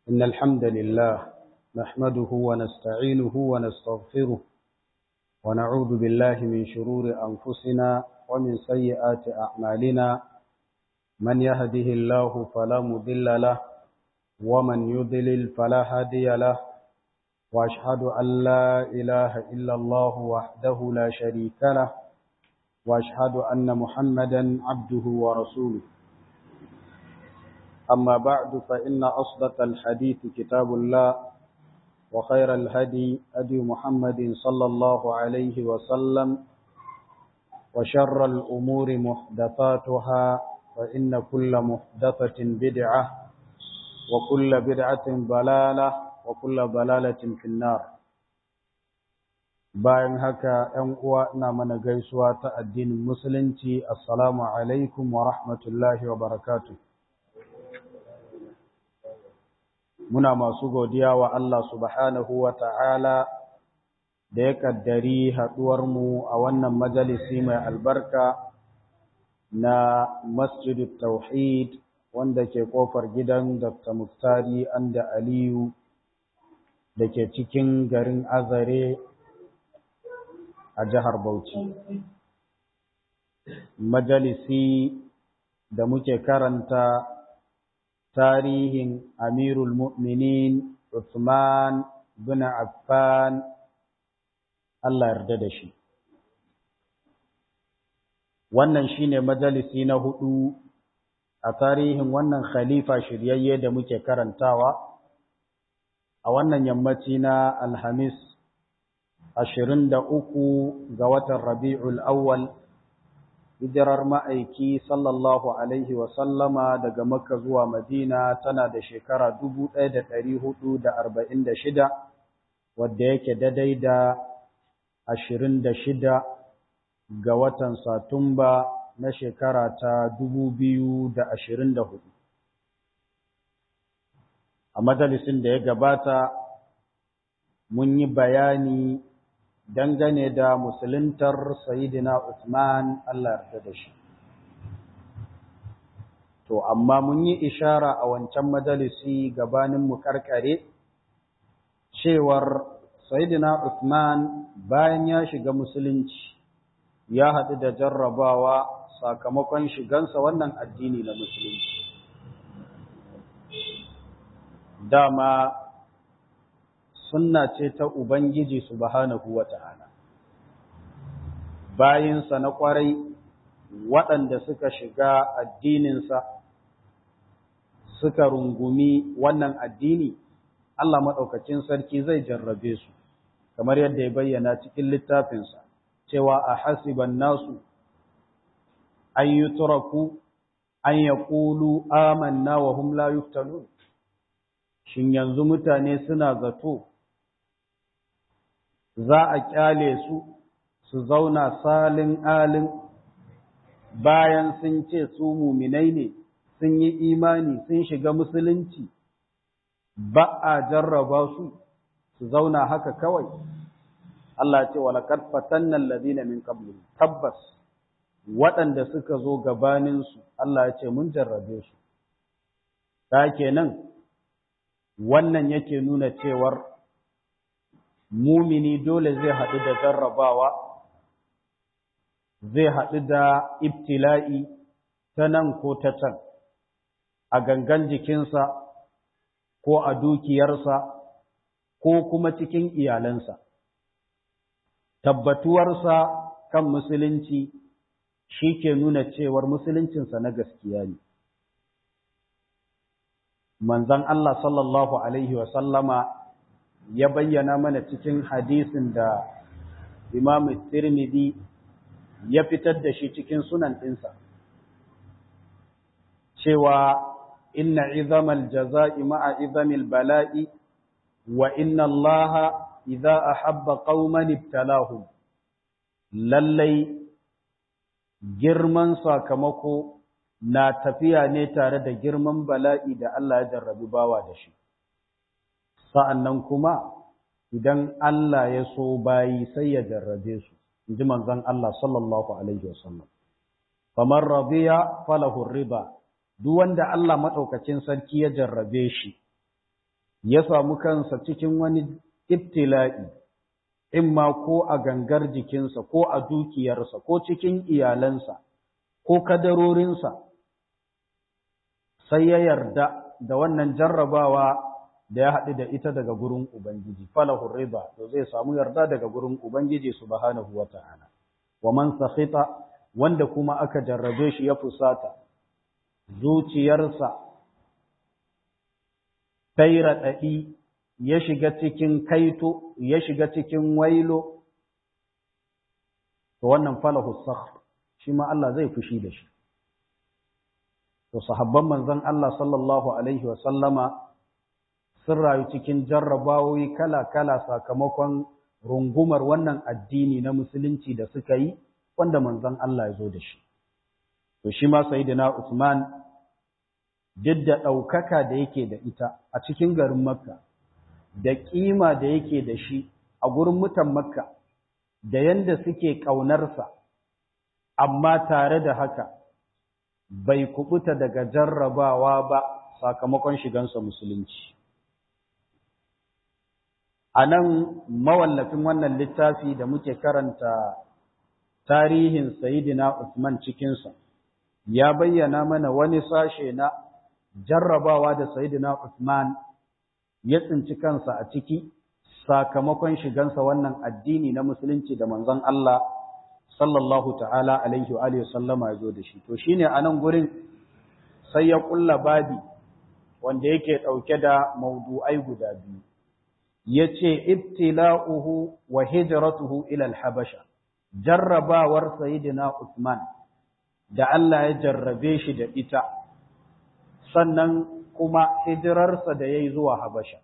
إن الحمد لله نحمده ونستعينه ونستغفره ونعوذ بالله من شرور أنفسنا ومن سيئات أعمالنا من يهده الله فلا مضل له ومن يضلل فلا هادي له وأشهد أن لا إله إلا الله وحده لا شريك له وأشهد أن محمدا عبده ورسوله أما بعد فإن أصدق الحديث كتاب الله وخير الهدي هدي محمد صلى الله عليه وسلم وشر الأمور محدثاتها فإن كل محدثة بدعة وكل بدعة ضلالة وكل ضلالة في النار bayan haka ‘yan uwa ina mana gaisuwa ta addinin musulunci assalamu alaikum wa rahmatullahi wa barakatuh muna masu godiya wa Allah subhanahu wa ta'ala da ya ƙaddari haɗuwarmu a wannan majalisi mai albarka na Masjid Tauhid wanda ke ƙofar gidan Dr. Muftari Anda Aliyu da ke cikin garin Azare a jihar Bauchi. Majalisi da muke karanta tarihin Amirul Mu'minin Uthman bin Affan Allah yarda da shi. Wannan shine majalisi na hudu a tarihin wannan khalifa shiryayye da muke karantawa a wannan yammaci na Alhamis ashirin da uku ga watan Rabi'ul Awwal hijirar ma'aiki sallallahu Alaihi wasallama daga Makka zuwa Madina tana da shekara dubu ɗaya da ɗari hudu da arba'in da shida wadda yake daidai da ashirin da shida ga watan Satumba na shekara ta dubu biyu da ashirin da hudu. A majalisin da ya gabata mun yi bayani dangane da musuluntar Sayyidina Usman Allah yarda da shi. To, amma mun yi ishara a wancan majalisi gabanin mu karkare cewar Sayyidina Usman bayan ya shiga musulunci ya haɗu da jarrabawa sakamakon shigansa wannan addini na musulunci. Dama sunna ce ta Ubangiji subhanahu wa ta'ala. Bayinsa na ƙwarai waɗanda suka shiga addininsa suka rungumi wannan addini, Allah maɗaukacin sarki zai jarrabe su, kamar yadda ya bayyana cikin littafinsa, cewa a hasiban nasu, an yi turaku, an ya ƙulu amanna wa hum la yuftanun. Shin yanzu mutane suna zato za a kyale su su zauna salin alin bayan sun ce su muminai ne sun yi imani sun shiga musulunci ba a jarraba su su zauna haka kawai Allah ce walaqad fatanna alladhina min qablihim tabbas waɗanda suka zo gabanin su Allah ya ce mun jarrabe su ta kenan wannan yake nuna cewar mumini dole zai haɗu da jarrabawa, zai haɗu da ibtila'i ta nan ko ta can, a gangan jikinsa ko a dukiyarsa ko kuma cikin iyalansa. Tabbatuwarsa kan musulunci shi ke nuna cewar musuluncinsa na gaskiya ne. Manzan Allah sallallahu Alaihi wasallama ya bayyana mana cikin hadisin da Imam Tirmidhi ya fitar da shi cikin sunan ɗinsa cewa inna izamal jaza'i ma'a izamil bala'i wa inna Allah idza ahabba qauman ibtalahum lallai girman sakamako na tafiya ne tare da girman bala'i da Allah ya jarrabi bawa da shi sa'annan kuma idan Allah ya so bayi sai ya jarrabe su, in ji manzan Allah sallallahu Alaihi wasallam. Famar rabiya falahu riba, duk wanda Allah maɗaukacin sarki ya jarrabe shi, ya samu kansa cikin wani ibtila'i imma ko a gangar jikinsa ko a dukiyarsa ko cikin iyalansa ko kadarorinsa sai ya yarda da wannan jarrabawa da ya haɗu da ita daga gurin Ubangiji, falahun riba, to zai samu yarda daga gurin Ubangiji subhanahu wa ta'ala. Wa man sakhita wanda kuma aka jarrabe shi ya fusata, zuciyarsa ta yi raɗaɗi ya shiga cikin kaito, ya shiga cikin wailo, to wannan falahu sakh shi ma Allah zai fushi da shi. To, sahabban manzon Allah sallallahu Alaihi wasallama sun rayu cikin jarrabawoyi kala-kala sakamakon rungumar wannan addini na musulunci da suka yi wanda manzon Allah ya zo da shi. To shi ma Sayyidina Usman duk da ɗaukaka da yake da ita a cikin garin Makka da ƙima da yake da shi a gurin mutan Makka da yanda suke ƙaunarsa amma tare da haka bai kubuta daga jarrabawa ba sakamakon shigansa musulunci. a nan mawallafin wannan littafi da muke karanta tarihin Sayyidina Usman cikinsa, ya bayyana mana wani sashe na jarrabawa da Sayyidina Usman ya tsinci kansa a ciki sakamakon shigansa wannan addini na musulunci da manzon Allah sallallahu ta'ala alaihi wa alihi sallama ya zo da shi. To shine a nan gurin sai ya kulla babi wanda yake ɗauke da maudu'ai guda biyu. yace ibtila'uhu wa hijratuhu ila al-habasha jarrabawar sayyidina Usman da Allah ya jarrabe shi da ita sannan kuma hijirarsa da yayi zuwa Habasha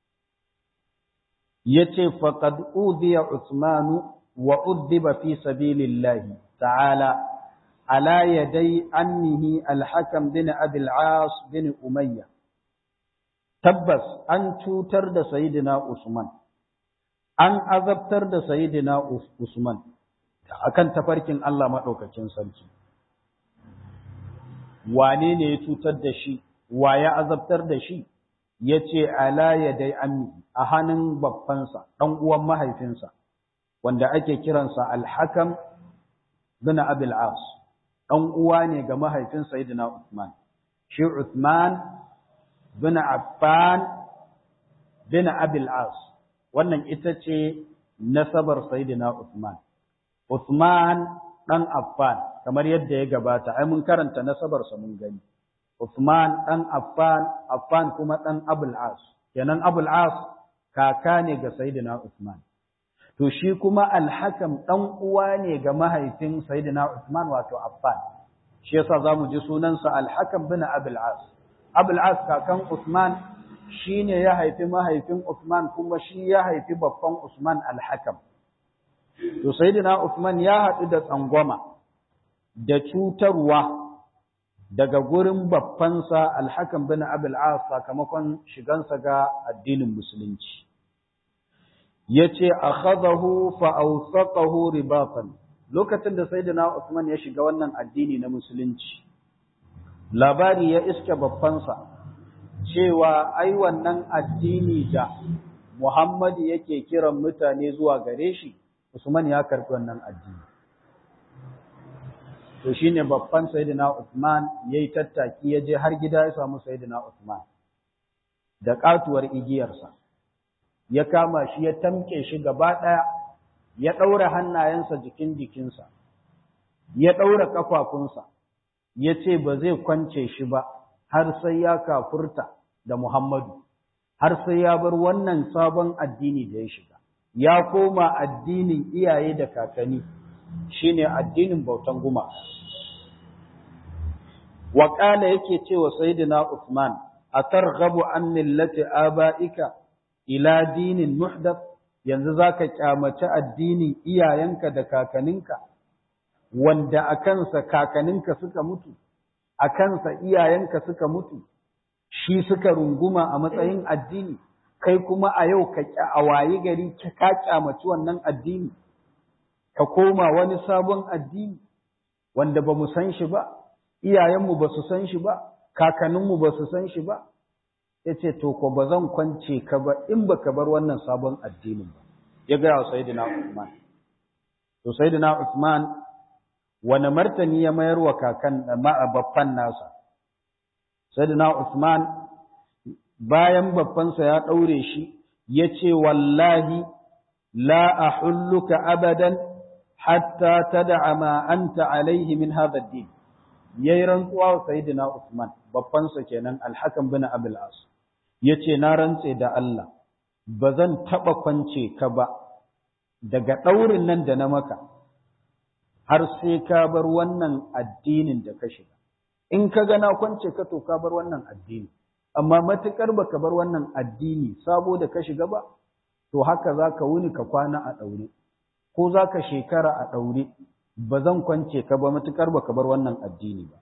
yace faqad udiya Usmanu wa uddiba fi sabilillahi ta'ala ala yaday annihi al-hakam bin Abi al-As bin Umayyah tabbas an cutar da Sayyidina Usman, an azabtar da Sayyidina Usman akan tafarkin Allah maɗaukakin sarki. Wane ne ya cutar da shi, wa ya azabtar da shi, ya ce ala ya dai ammi a hannun babbansa, ɗan uwan mahaifinsa, wanda ake kiransa alhakam bin Abil As, ɗan uwa ne ga mahaifin Sayyidina Usman. Shi Usman bin Affan bin Abil As wannan ita ce nasabar Sayyidina Uthman Uthman dan Affan kamar yadda ya gabata ai mun karanta nasabar sa mun gani Uthman dan Affan Affan kuma dan Abul As kenan Abul As kaka ne ga Sayyidina Uthman to shi kuma Al-Hakam dan uwa ne ga mahaifin Sayyidina Uthman wato Affan shi yasa zamu ji sunansa Al-Hakam bin Abul As Abul As kakan Usman shine ya haifi mahaifin Usman kuma shi ya haifi babban Usman Al-Hakam. To Sayyidina Usman ya haɗu da tsangwama da cutarwa daga gurin babbansa Al-Hakam bin Abul As sakamakon shigansa ga addinin Musulunci. Yace akhadahu fa awsaqahu ribatan lokacin da Sayyidina Usman ya shiga wannan addini na Musulunci labari ya iske babbansa cewa ai wannan addini da Muhammadu yake kiran mutane zuwa gare shi Usman ya karɓi wannan addini to shine babban sayyidina Usman yayi tattaki ya je har gida ya samu sayyidina Usman da katuwar igiyarsa ya kama shi ya tamke shi gaba ɗaya ya ɗaura hannayensa jikin jikinsa ya ɗaura ƙafafunsa ya ce ba zai kwance shi ba har sai ya kafurta da Muhammadu, har sai ya bar wannan sabon addini da ya shiga, ya koma addinin iyaye da kakanni shine addinin bautan guma. Waƙala yake cewa Sayyidina Usman, a targhabu an millati aba'ika ila dinin muhdath yanzu za ka kyamaci addinin iyayenka da kakaninka, wanda a kansa kakaninka suka mutu, a kansa iyayenka suka mutu, shi suka runguma a matsayin addini, kai kuma a yau ka a wayi gari ka kyamaci wannan addini, ka koma wani sabon addini, wanda ba mu san shi ba, iyayenmu ba su san shi ba, kakanninmu ba su san shi ba, ya ce to ko ba zan kwance ka ba in ba ka bar wannan sabon addinin ba ya gaya wa Sayyidina Usman to Sayyidina Usman wani martani ya mayar wa kakan babban nasa Sayyidina Usman bayan babbansa ya ɗaure shi ya ce wallahi la ahulluka abadan hatta tad'a ma anta alaihi min hadha ad-din yayi rantsuwa wa sayyidina Usman babbansa kenan al-Hakam bin Abul As yace na rantse da Allah bazan taba kwance ka ba daga daurin nan da na maka har sai ka bar wannan addinin da ka shiga in ka ga na kwance ka to ka bar wannan addini amma matukar baka bar wannan addini sabo da ka shiga ba to haka zaka wuni ka kwana a daure ko zaka shekara a daure ba zan kwance ka ba matukar baka bar wannan addini ba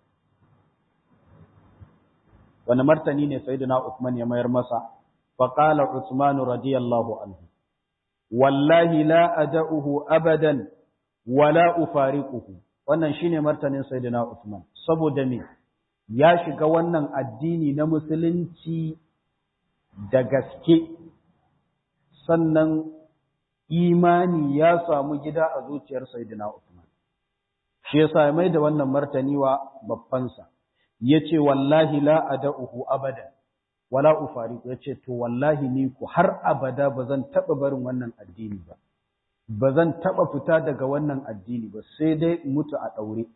wani martani ne sayyidina Uthman ya mayar masa fa qala Uthman radiyallahu anhu wallahi la ada'uhu abadan wala ufariquhu wannan shine martanin sayyidina Uthman saboda me ya shiga wannan addini na musulunci da gaske sannan imani ya samu gida a zuciyar sayyidina Uthman shi yasa ya mai da wannan martani wa babbansa yace wallahi la ada'uhu abada wala ufariqu yace to wallahi ni ku har abada bazan taba barin wannan addini ba bazan taba fita daga wannan addini ba sai dai mutu a daure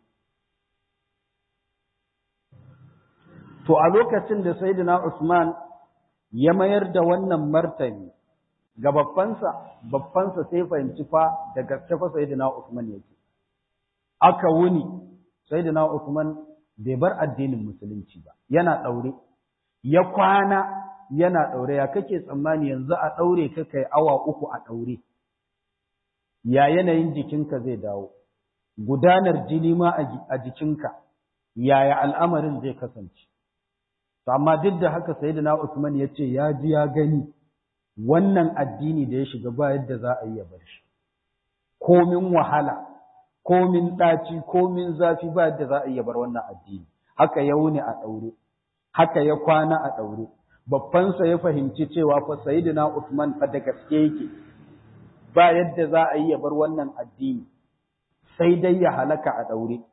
to a lokacin da sayyidina Usman ya mayar da wannan martani ga babbansa babbansa sai fahimci fa da gaske fa sayyidina Usman yake aka wuni sayyidina Usman bai bar addinin musulunci ba yana daure ya kwana yana daure ya kake tsammani yanzu a daure ka kai awa uku a daure ya yanayin jikinka zai dawo gudanar jini ma a jikinka yaya al'amarin zai kasance to amma duk da haka sayyidina Usman ya ce ya ji ya gani wannan addini da ya shiga ba yadda za a yi ya bar shi komin wahala komin ɗaci komin zafi ba yadda za a yi ya bar wannan addini haka ya wuni a ɗaure haka ya kwana a ɗaure babbansa ya fahimci cewa fa sayyidina Usman fa da gaske yake ba yadda za a yi ya bar wannan addini sai dai ya halaka a ɗaure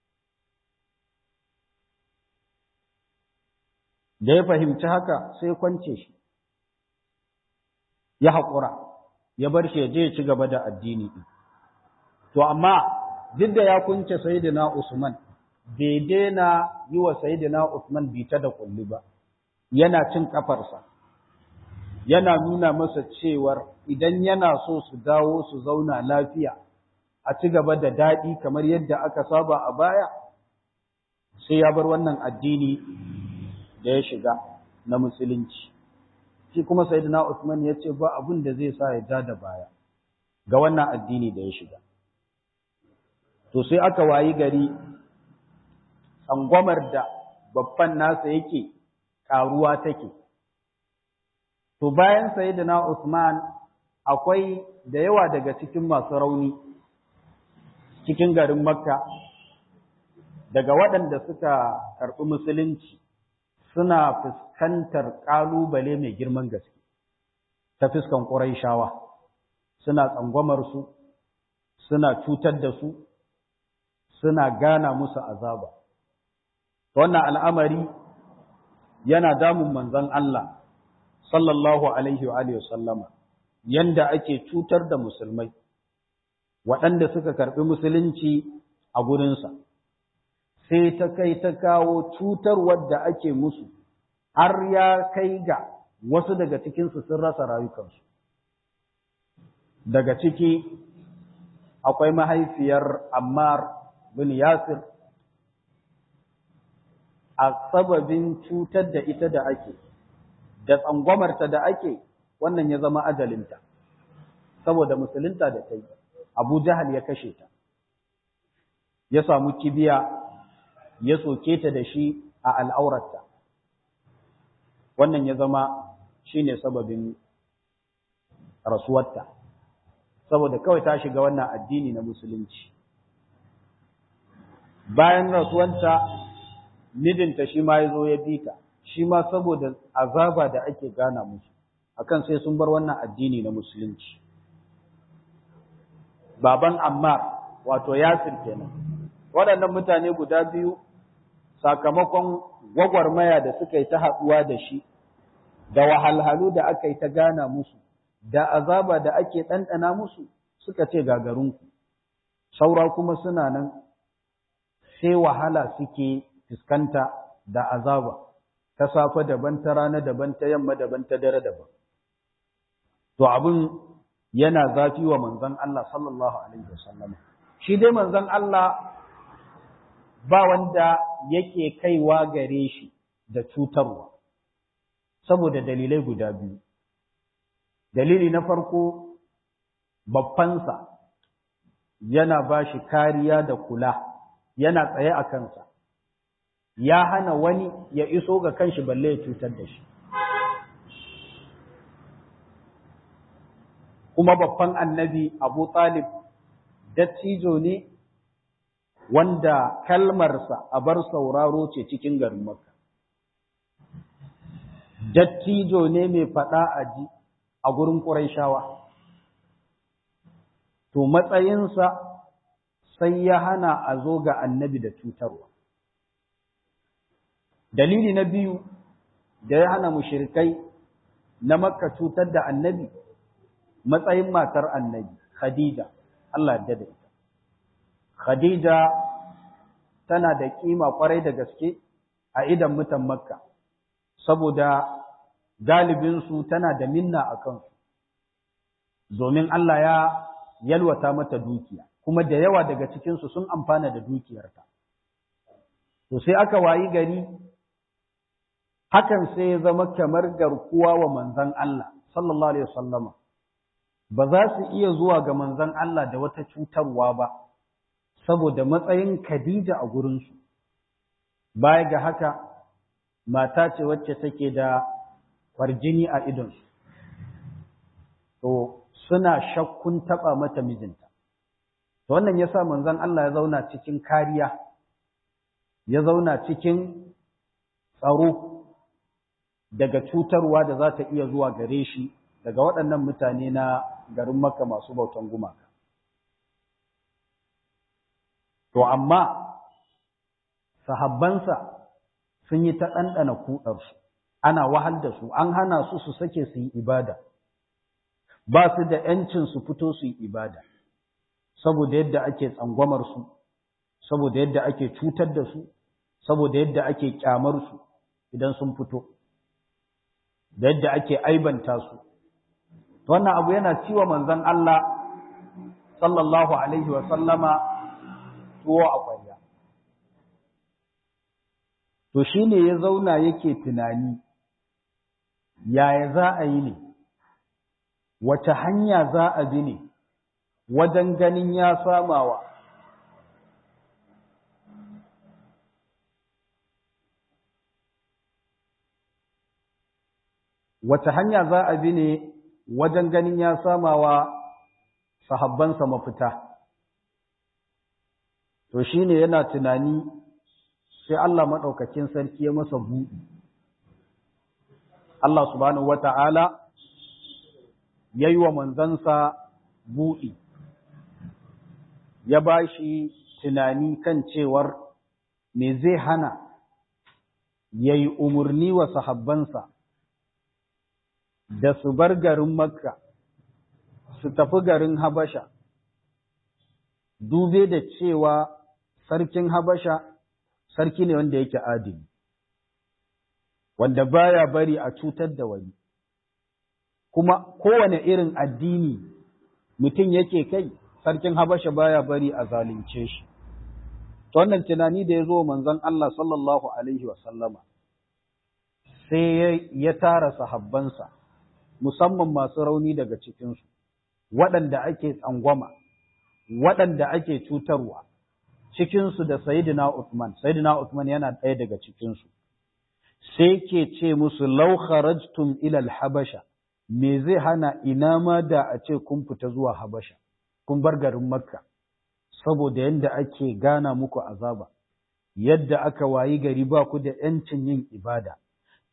da ya fahimci haka sai kwance shi ya haƙura ya bar shi ya je ya ci gaba da addini ɗin to amma duk da ya kunce sayyidina Usman bai daina yi wa sayyidina Usman bita da kulli ba yana cin kafarsa yana nuna masa cewar idan yana so su dawo su zauna lafiya a ci gaba da daɗi kamar yadda aka saba a baya sai ya bar wannan addini da ya shiga na musulunci shi kuma sayyidina Usman ya ce ba abin da zai sa ya ja da baya ga wannan addini da ya shiga to sai aka wayi gari tsangwamar da babban nasa yake karuwa take to bayan sayyidina Usman akwai da yawa daga cikin masu rauni cikin garin Makka daga waɗanda suka karɓi musulunci suna fuskantar ƙalubale mai girman gaske ta fuskan ƙuraishawa suna tsangwamar su suna cutar da su suna gana musu azaba wannan al'amari yana damun manzon Allah sallallahu alaihi wa alihi sallama yanda ake cutar da musulmai waɗanda suka karɓi musulunci a gurinsa sai ta kai ta kawo cutar wadda ake musu har ya kai ga wasu daga cikinsu sun rasa rayukansu daga ciki akwai mahaifiyar Ammar bin Yasir a sababin cutar da ita da ake da tsangwamarta da ake wannan ya zama ajalinta saboda musulunta da ta yi Abu Jahal ya kashe ta ya samu kibiya ya soke ta da shi a al'aurarta wannan ya zama shine sababin rasuwarta saboda kawai ta shiga wannan addini na musulunci bayan rasuwanta midinta shi ma ya zo ya bi ta shi ma saboda azaba da ake gana musu akan sai sun bar wannan addini na musulunci baban Ammar wato Yasir kenan waɗannan mutane guda biyu sakamakon gwagwarmaya da suka yi ta haɗuwa da shi da wahalhalu da aka yi ta gana musu da azaba da ake ɗanɗana musu suka ce gagarinku saura kuma suna nan sai wahala suke fuskanta da azaba ta safe daban ta rana daban ta yamma daban ta dare daban to abin yana zafi wa manzon Allah sallallahu alaihi wasallam shi dai manzon Allah ba wanda yake kaiwa gare shi da cutarwa saboda dalilai guda biyu dalili na farko babbansa yana ba shi kariya da kula yana tsaye a kansa ya hana wani ya iso ga kanshi balle ya cutar da shi kuma babban annabi abu talib dattijo ne wanda kalmarsa a bar sauraro ce cikin garin makka dattijo ne mai faɗa a ji a gurin ƙuraishawa to matsayinsa sai ya hana a zo ga annabi da cutarwa dalili na biyu da ya hana mushrikai na makka cutar da annabi matsayin matar annabi khadija Allah ya da ita khadija tana da kima kwarai da gaske a idan mutan makka saboda galibinsu tana da minna a kansu domin Allah ya yalwata mata dukiya kuma da yawa daga cikinsu sun amfana da dukiyarta to sai aka wayi gari hakan sai ya zama kamar garkuwa wa manzon Allah sallallahu alaihi wasallama ba za su iya zuwa ga manzon Allah da wata cutarwa ba saboda matsayin Khadija a gurinsu baya ga haka mata ce wacce take da kwarjini a idonsu to suna shakkun taba mata mijinta to wannan yasa manzon Allah ya zauna cikin kariya ya zauna cikin tsaro daga cutarwa da za ta iya zuwa gare shi daga waɗannan mutane na garin Makka masu bautan gumaka to amma sahabbansa sun yi ta ɗanɗana kuɗarsu ana wahal da su an hana su su sake su yi ibada ba su da ‘yancin su fito su yi ibada saboda yadda ake tsangwamar su saboda yadda ake cutar da su saboda yadda ake kyamar su idan sun fito da yadda ake aibanta su wannan abu yana ciwa manzon Allah sallallahu alaihi wa sallama tuwo a kwarya to shine ya zauna yake tunani yaya za a yi ne wace hanya za a bi ne wajen ganin ya samawa wace hanya za a bi ne wajen ganin ya samawa sahabbansa mafita to shine yana tunani sai Allah maɗaukakin sarki ya masa buɗi Allah subhanahu wata'ala ya yi wa manzansa buɗi ya ba shi tunani kan cewar me zai hana ya yi umarni wa sahabbansa da su bar garin makka su tafi garin habasha dube da cewa sarkin habasha sarki ne wanda yake adili wanda baya bari a cutar da wani kuma kowane irin addini mutum yake kai sarkin habasha baya bari a zalunce shi to wannan tunani da ya zo manzon Allah sallallahu alaihi wa sallama sai ya tara sahabbansa musamman masu rauni daga cikinsu waɗanda ake tsangwama waɗanda ake cutarwa cikinsu da Sayyidina Uthman, Sayyidina Uthman yana ɗaya daga cikinsu, sai ke ce musu lau kharajtum ilal habasha, me zai hana ina ma da a ce kun fita zuwa habasha, kun bar garin Makka, saboda yadda ake gana muku azaba, yadda aka wayi gari ba ku da ‘yancin yin ibada,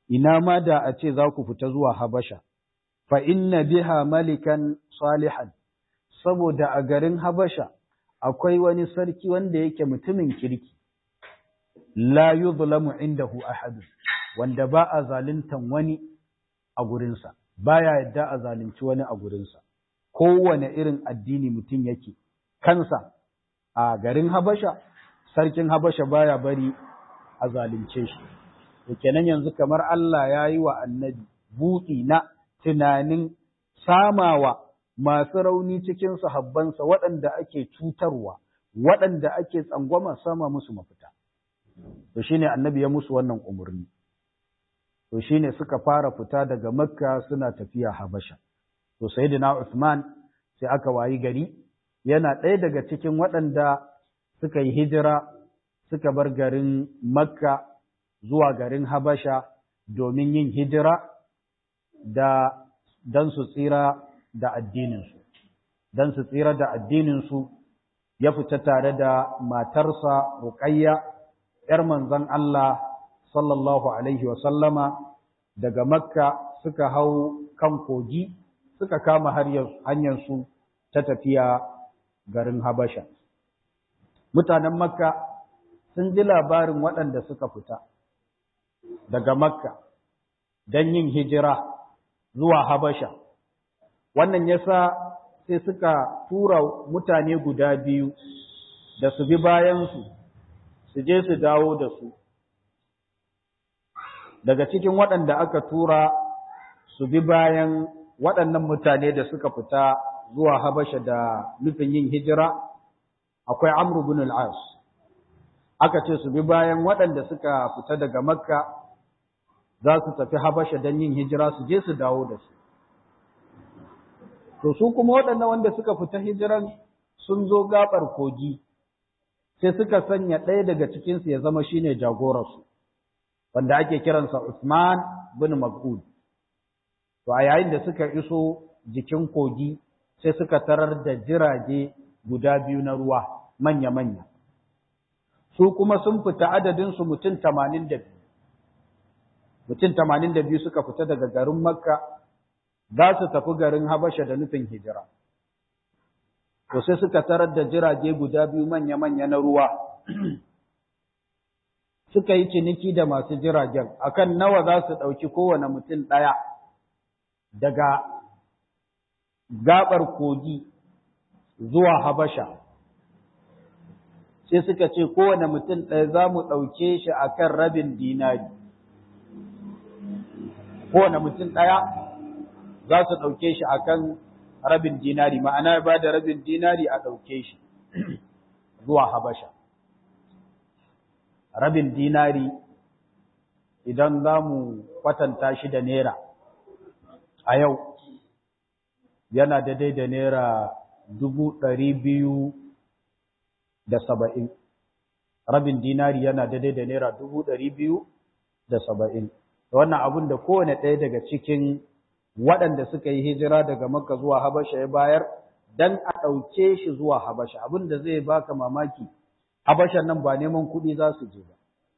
ina ma da a ce za ku fita zuwa Habasha, fa inna biha malikan salihan, saboda a garin Habasha akwai wani sarki wanda yake mutumin kirki, la yuzlamu indahu ahadu, wanda ba a zaluntan wani a gurinsa, baya yadda a zalunci wani a gurinsa, kowane irin addini mutum yake, kansa a garin Habasha, sarkin Habasha baya bari a zalunce shi. To kenan yanzu kamar Allah ya yi wa annabi buɗi na tunanin samawa masu rauni cikin sahabbansa waɗanda ake cutarwa, waɗanda ake tsangwama sama musu mafita. To shi ne annabi ya musu wannan umarni. To shi ne suka fara fita daga Makka suna tafiya Habasha. To Sayyidina Uthman sai aka wayi gari yana ɗaya daga cikin waɗanda suka yi hijira suka bar garin Makka zuwa garin Habasha domin yin hijira da don su tsira da addininsu. Don su tsira da addininsu ya fita tare da matarsa Ruqayya ‘yar manzon Allah sallallahu Alaihi wasallama daga Makka suka hau kan kogi suka kama hanyarsu ta tafiya garin Habasha. Mutanen Makka sun ji labarin waɗanda suka fita daga Makka don yin hijira zuwa Habasha. Wannan yasa sai suka tura mutane guda biyu da su bi bayansu, su je su dawo da su. Daga cikin waɗanda aka tura su bi bayan waɗannan mutane da suka fita zuwa Habasha da nufin yin hijira, akwai Amr bin al-As. Aka ce su bi bayan waɗanda suka fita daga Makka za su tafi Habasha don yin hijira su je su dawo da su. To su kuma waɗannan wanda suka fita hijiran sun zo gaɓar kogi, sai suka sanya ɗaya daga cikinsu ya zama shine jagorarsu, wanda ake kiransa Usman bin Mas'ud. To a yayin da suka iso jikin kogi sai suka tarar da jirage guda biyu na ruwa manya-manya. Su kuma sun fita adadinsu mutum tamanin da biyu. Mutum tamanin da biyu suka fita daga garin Makka za su tafi garin Habasha da nufin hijira. To sai suka tarar da jirage guda biyu manya-manya na ruwa. Suka yi ciniki da masu jiragen akan nawa za su ɗauki kowane mutum ɗaya daga gaɓar kogi zuwa Habasha. Sai suka ce kowane mutum ɗaya za mu ɗauke shi a kan rabin dinari. Kowane mutum ɗaya za su ɗauke shi a kan rabin dinari, ma'ana ba da rabin dinari a ɗauke shi zuwa Habasha. Rabin dinari idan za mu kwatanta shi da Naira a yau yana daidai da Naira dubu ɗari biyu da saba'in. Rabin dinari yana daidai da Naira dubu ɗari biyu da saba'in. Wannan abin da kowane ɗaya daga cikin waɗanda suka yi hijira daga Makka zuwa Habasha ya bayar dan a ɗauke shi zuwa Habasha abin da zai baka mamaki Habasha nan ba neman kuɗi za su je ba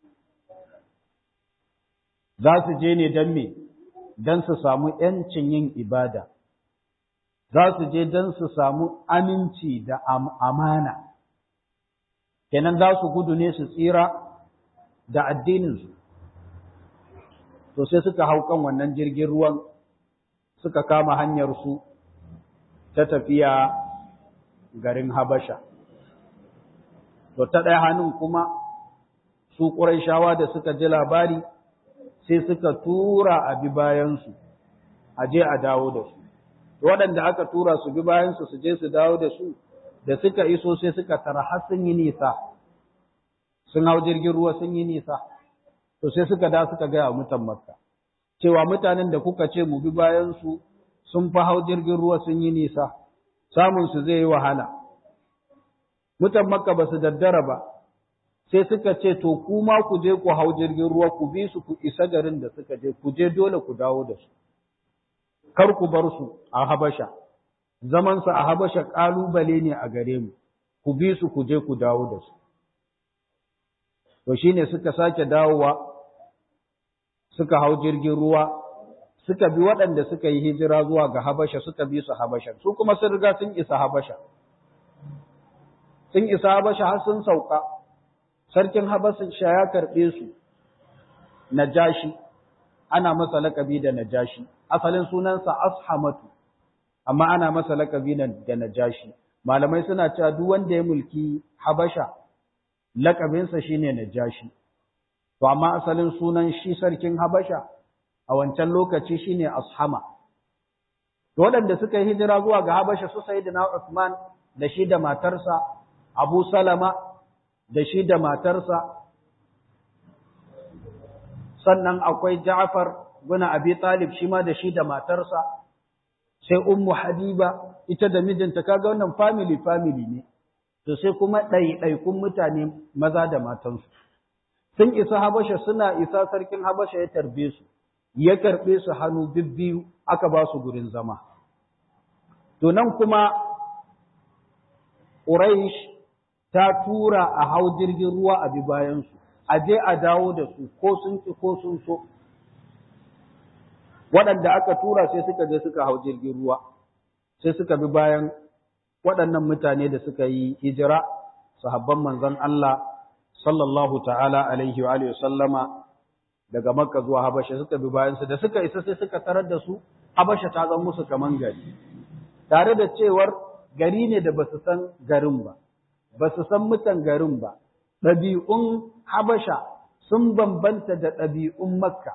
za su je ne don me don su samu ‘yancin yin ibada za su je don su samu aminci da amana kenan za su gudu ne su tsira da addininsu to sai suka hau kan wannan jirgin ruwan suka kama hanyarsu ta tafiya garin Habasha. To ta ɗaya hannun kuma su ƙuraishawa da suka ji labari sai suka tura a bi bayansu, a je a dawo da su. Waɗanda aka tura su bi bayansu su je su dawo da su, da suka iso sai suka tara har sun yi nisa, sun hau jirgin ruwa sun yi nisa, to sai suka da suka gaya mutan Makka. cewa mutanen da kuka ce mu bi bayansu sun fi hau jirgin ruwa sun yi nisa, samunsu zai yi wahala. Mutan Makka ba su daddara ba, sai suka ce, To, kuma ku je ku hau jirgin ruwa ku bi su ku isa garin da suka je, ku je dole ku dawo da su. Kar ku bar su a Habasha, zamansu a Habasha ƙalubale ne a gare mu, ku bi su ku je ku dawo da su. To shi ne suka sake dawowa suka hau jirgin ruwa suka bi waɗanda suka yi hijira zuwa ga Habasha suka bi su Habasha su kuma sun riga sun isa Habasha sun isa Habasha har sun sauka sarkin Habasha ya karɓe su Najashi ana masa lakabi da Najashi asalin sunansa Ashamatu amma ana masa lakabi da Najashi malamai suna cewa duk wanda ya mulki Habasha lakabinsa shine Najashi to amma asalin sunan shi sarkin Habasha a wancan lokaci shine Ashama to waɗanda suka yi hijira zuwa ga Habasha su Sayyidina Uthman da shi da matarsa Abu Salama da shi da matarsa sannan akwai Ja'far bin Abi Talib shi ma da shi da matarsa sai Ummu Habiba ita da mijinta kaga wannan family family ne to sai kuma ɗaiɗaikun mutane maza da matansu sun isa Habasha suna isa sarkin Habasha ya tarbe su ya karɓe su hannu bibbiyu aka ba su gurin zama to nan kuma Quraysh ta tura a hau jirgin ruwa a bi bayansu a je a dawo da su ko sun ki ko sun so waɗanda aka tura sai suka je suka hau jirgin ruwa sai suka bi bayan waɗannan mutane da suka yi hijira sahabban manzon Allah sallallahu ta'ala alaihi wa alihi sallama daga Makka zuwa Habasha suka bi bayan su da suka isa sai suka tarar da su Habasha ta zama musu kaman gari tare da cewar gari ne da basu san garin ba basu san mutan garin ba ɗabi'un Habasha sun bambanta da ɗabi'un Makka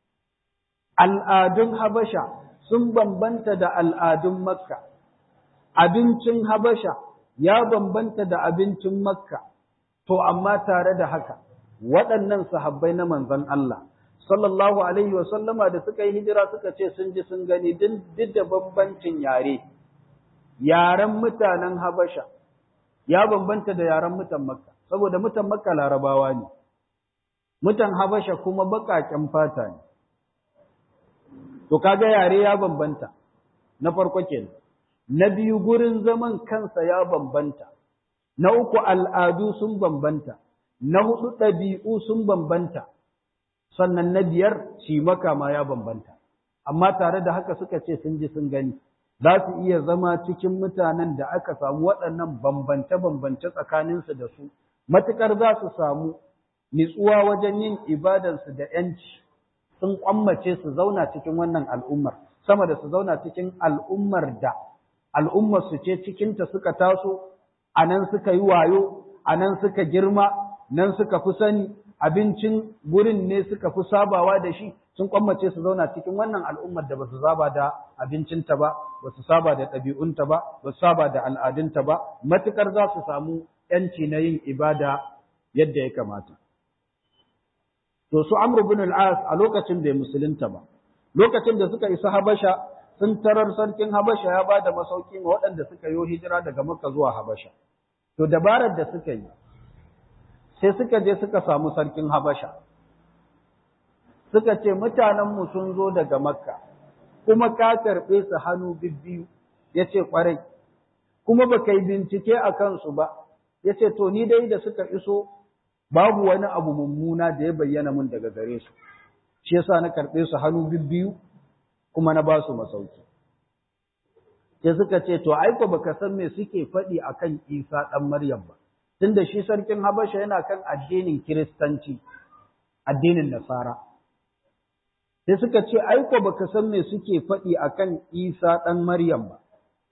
al'adun Habasha sun bambanta da al'adun Makka abincin Habasha ya bambanta da abincin Makka, to amma tare da haka, waɗannan sahabbai na manzon Allah, sallallahu Alaihi wasallama da suka yi hijira suka ce sun ji sun gani duk da bambancin yare, yaren mutanen Habasha ya bambanta da yaren mutan Makka, saboda mutan Makka larabawa ne, mutan Habasha kuma baƙaƙen fata ne. To kaga yare ya bambanta, na farko kenan. na biyu gurin zaman kansa ya bambanta, na uku al'adu sun bambanta, na hudu ɗabi'u sun bambanta, sannan na biyar cimaka ma ya bambanta. Amma tare da haka suka ce sun ji sun gani, za su iya zama cikin mutanen da aka samu waɗannan bambance-bambance tsakaninsu da su, matuƙar za su samu nitsuwa wajen yin ibadansu da ‘yanci, sun ƙwammace su zauna cikin wannan al'ummar, sama da su zauna cikin al'ummar da al'ummar su ce cikinta suka taso, a nan suka yi wayo, a nan suka girma, nan suka fi sani, abincin gurin ne suka fi sabawa da shi, sun kwammace su zauna cikin wannan al'ummar da ba su saba da abincinta ba, ba su saba da ɗabi'unta ba, ba su saba da al'adunta ba, matuƙar za su samu ‘yanci na yin ibada yadda ya kamata. To su Amr bin al-As a lokacin bai musulunta ba, lokacin da suka isa Habasha sun tarar sarkin Habasha ya ba da masauki ma waɗanda suka yi hijira daga Makka zuwa Habasha. To dabarar da suka yi, sai suka je suka samu sarkin Habasha. Suka ce mutanenmu sun zo daga Makka, kuma ka karɓe su hannu bibbiyu, ya ce ƙwarai, kuma ba ka yi bincike a kansu ba, ya ce to ni dai da suka iso babu wani abu mummuna da ya bayyana mun daga gare su. Shi yasa na karɓe su hannu bibbiyu, kuma na ba su masauki. Sai suka ce, To, aiko baka san me suke faɗi a kan Isa ɗan Maryam ba, tunda shi sarkin Habasha yana kan addinin Kiristanci, addinin Nasara. Sai suka ce, Aiko baka san me suke faɗi a kan Isa ɗan Maryam ba.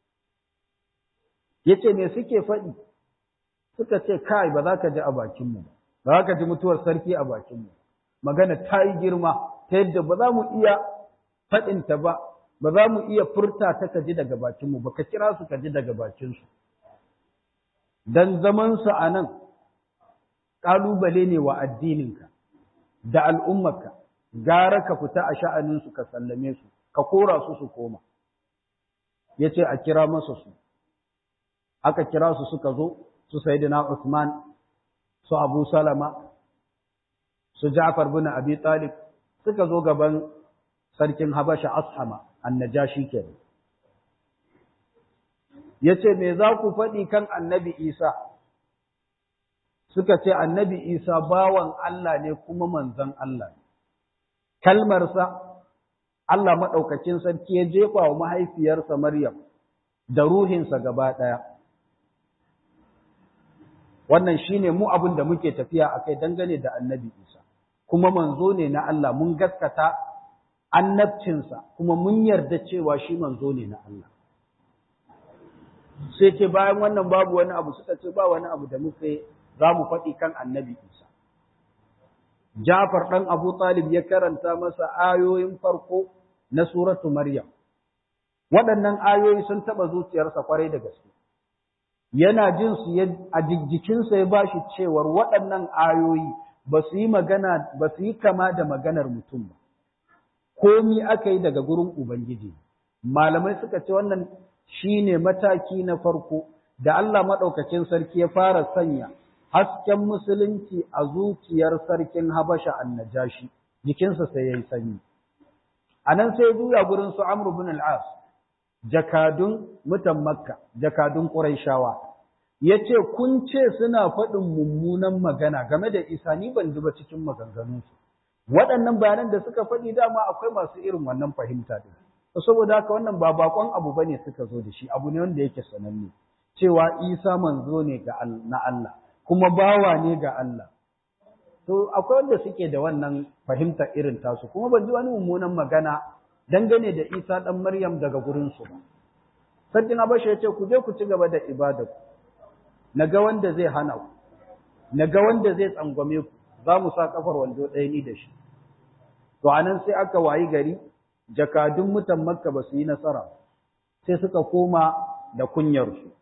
Ya ce, Me suke faɗi? Suka ce, Kai, ba za ka ji a bakinmu ba, ba za ka ji mutuwar sarki a bakinmu. Magana ta yi girma, ta yadda ba za mu iya faɗinta ba, ba za mu iya furta ta ka ji daga bakinmu ba, ka kira su ka ji daga bakinsu. Don zamansu a nan, ƙalubale ne wa addininka da al'ummarka, gara ka fita a sha'aninsu ka sallame su, ka kora su su koma. Ya ce a kira masa su, aka kira su suka zo, su Sayyidina Usman, su Abu Salama, su Ja'far bin Abi Talib, suka zo gaban sarkin Habasha Ashama annajashi kenan yace me za ku faɗi kan annabi Isa suka ce annabi Isa bawan Allah ne kuma manzon Allah ne kalmarsa Allah maɗaukakin sarki ya jefa wa mahaifiyarsa Maryam da ruhinsa gaba ɗaya. Wannan shi ne mu abin da muke tafiya a kai dangane da annabi Isa, kuma manzo ne na Allah mun gaskata annabcinsa kuma mun yarda cewa shi manzo ne na Allah. Sai ce bayan wannan babu wani abu suka ce ba wani abu da muke za mu faɗi kan annabi Isa. Jafar ɗan Abu Talib ya karanta masa ayoyin farko na suratu Maryam. Waɗannan ayoyi sun taɓa zuciyarsa kwarai da gaske. Yana jin su a jikinsa ya bashi cewar waɗannan ayoyi ba su yi magana ba su yi kama da maganar mutum ba. Komi aka yi daga gurin Ubangiji. Malamai suka ce wannan shine mataki na farko da Allah maɗaukakin sarki ya fara sanya hasken musulunci a zuciyar sarkin Habasha annajashi jikinsa sai yayi sanyi anan sai juya gurin su Amr ibn al-As jakadun mutan Makka jakadun Quraishawa yace kun ce suna faɗin mummunan magana game da Isa ni ban duba cikin maganganun su waɗannan bayanan da suka faɗi dama akwai masu irin wannan fahimta din saboda haka wannan ba bakon abu bane suka zo da shi abu ne wanda yake sananne cewa Isa manzo ne ga na Allah kuma bawa ne ga Allah. To, akwai wanda suke da wannan fahimta irin tasu, kuma ban ji wani mummunan magana dangane da Isa ɗan Maryam daga gurinsu ba. Sarkin Habasha ya ce, ku je ku ci gaba da ibada ku, na ga wanda zai hana ku, na ga wanda zai tsangwame ku, za mu sa kafar wando ɗaya ni da shi. To, a nan sai aka wayi gari, jakadun mutan Makka ba su yi nasara, sai suka koma da kunyarsu.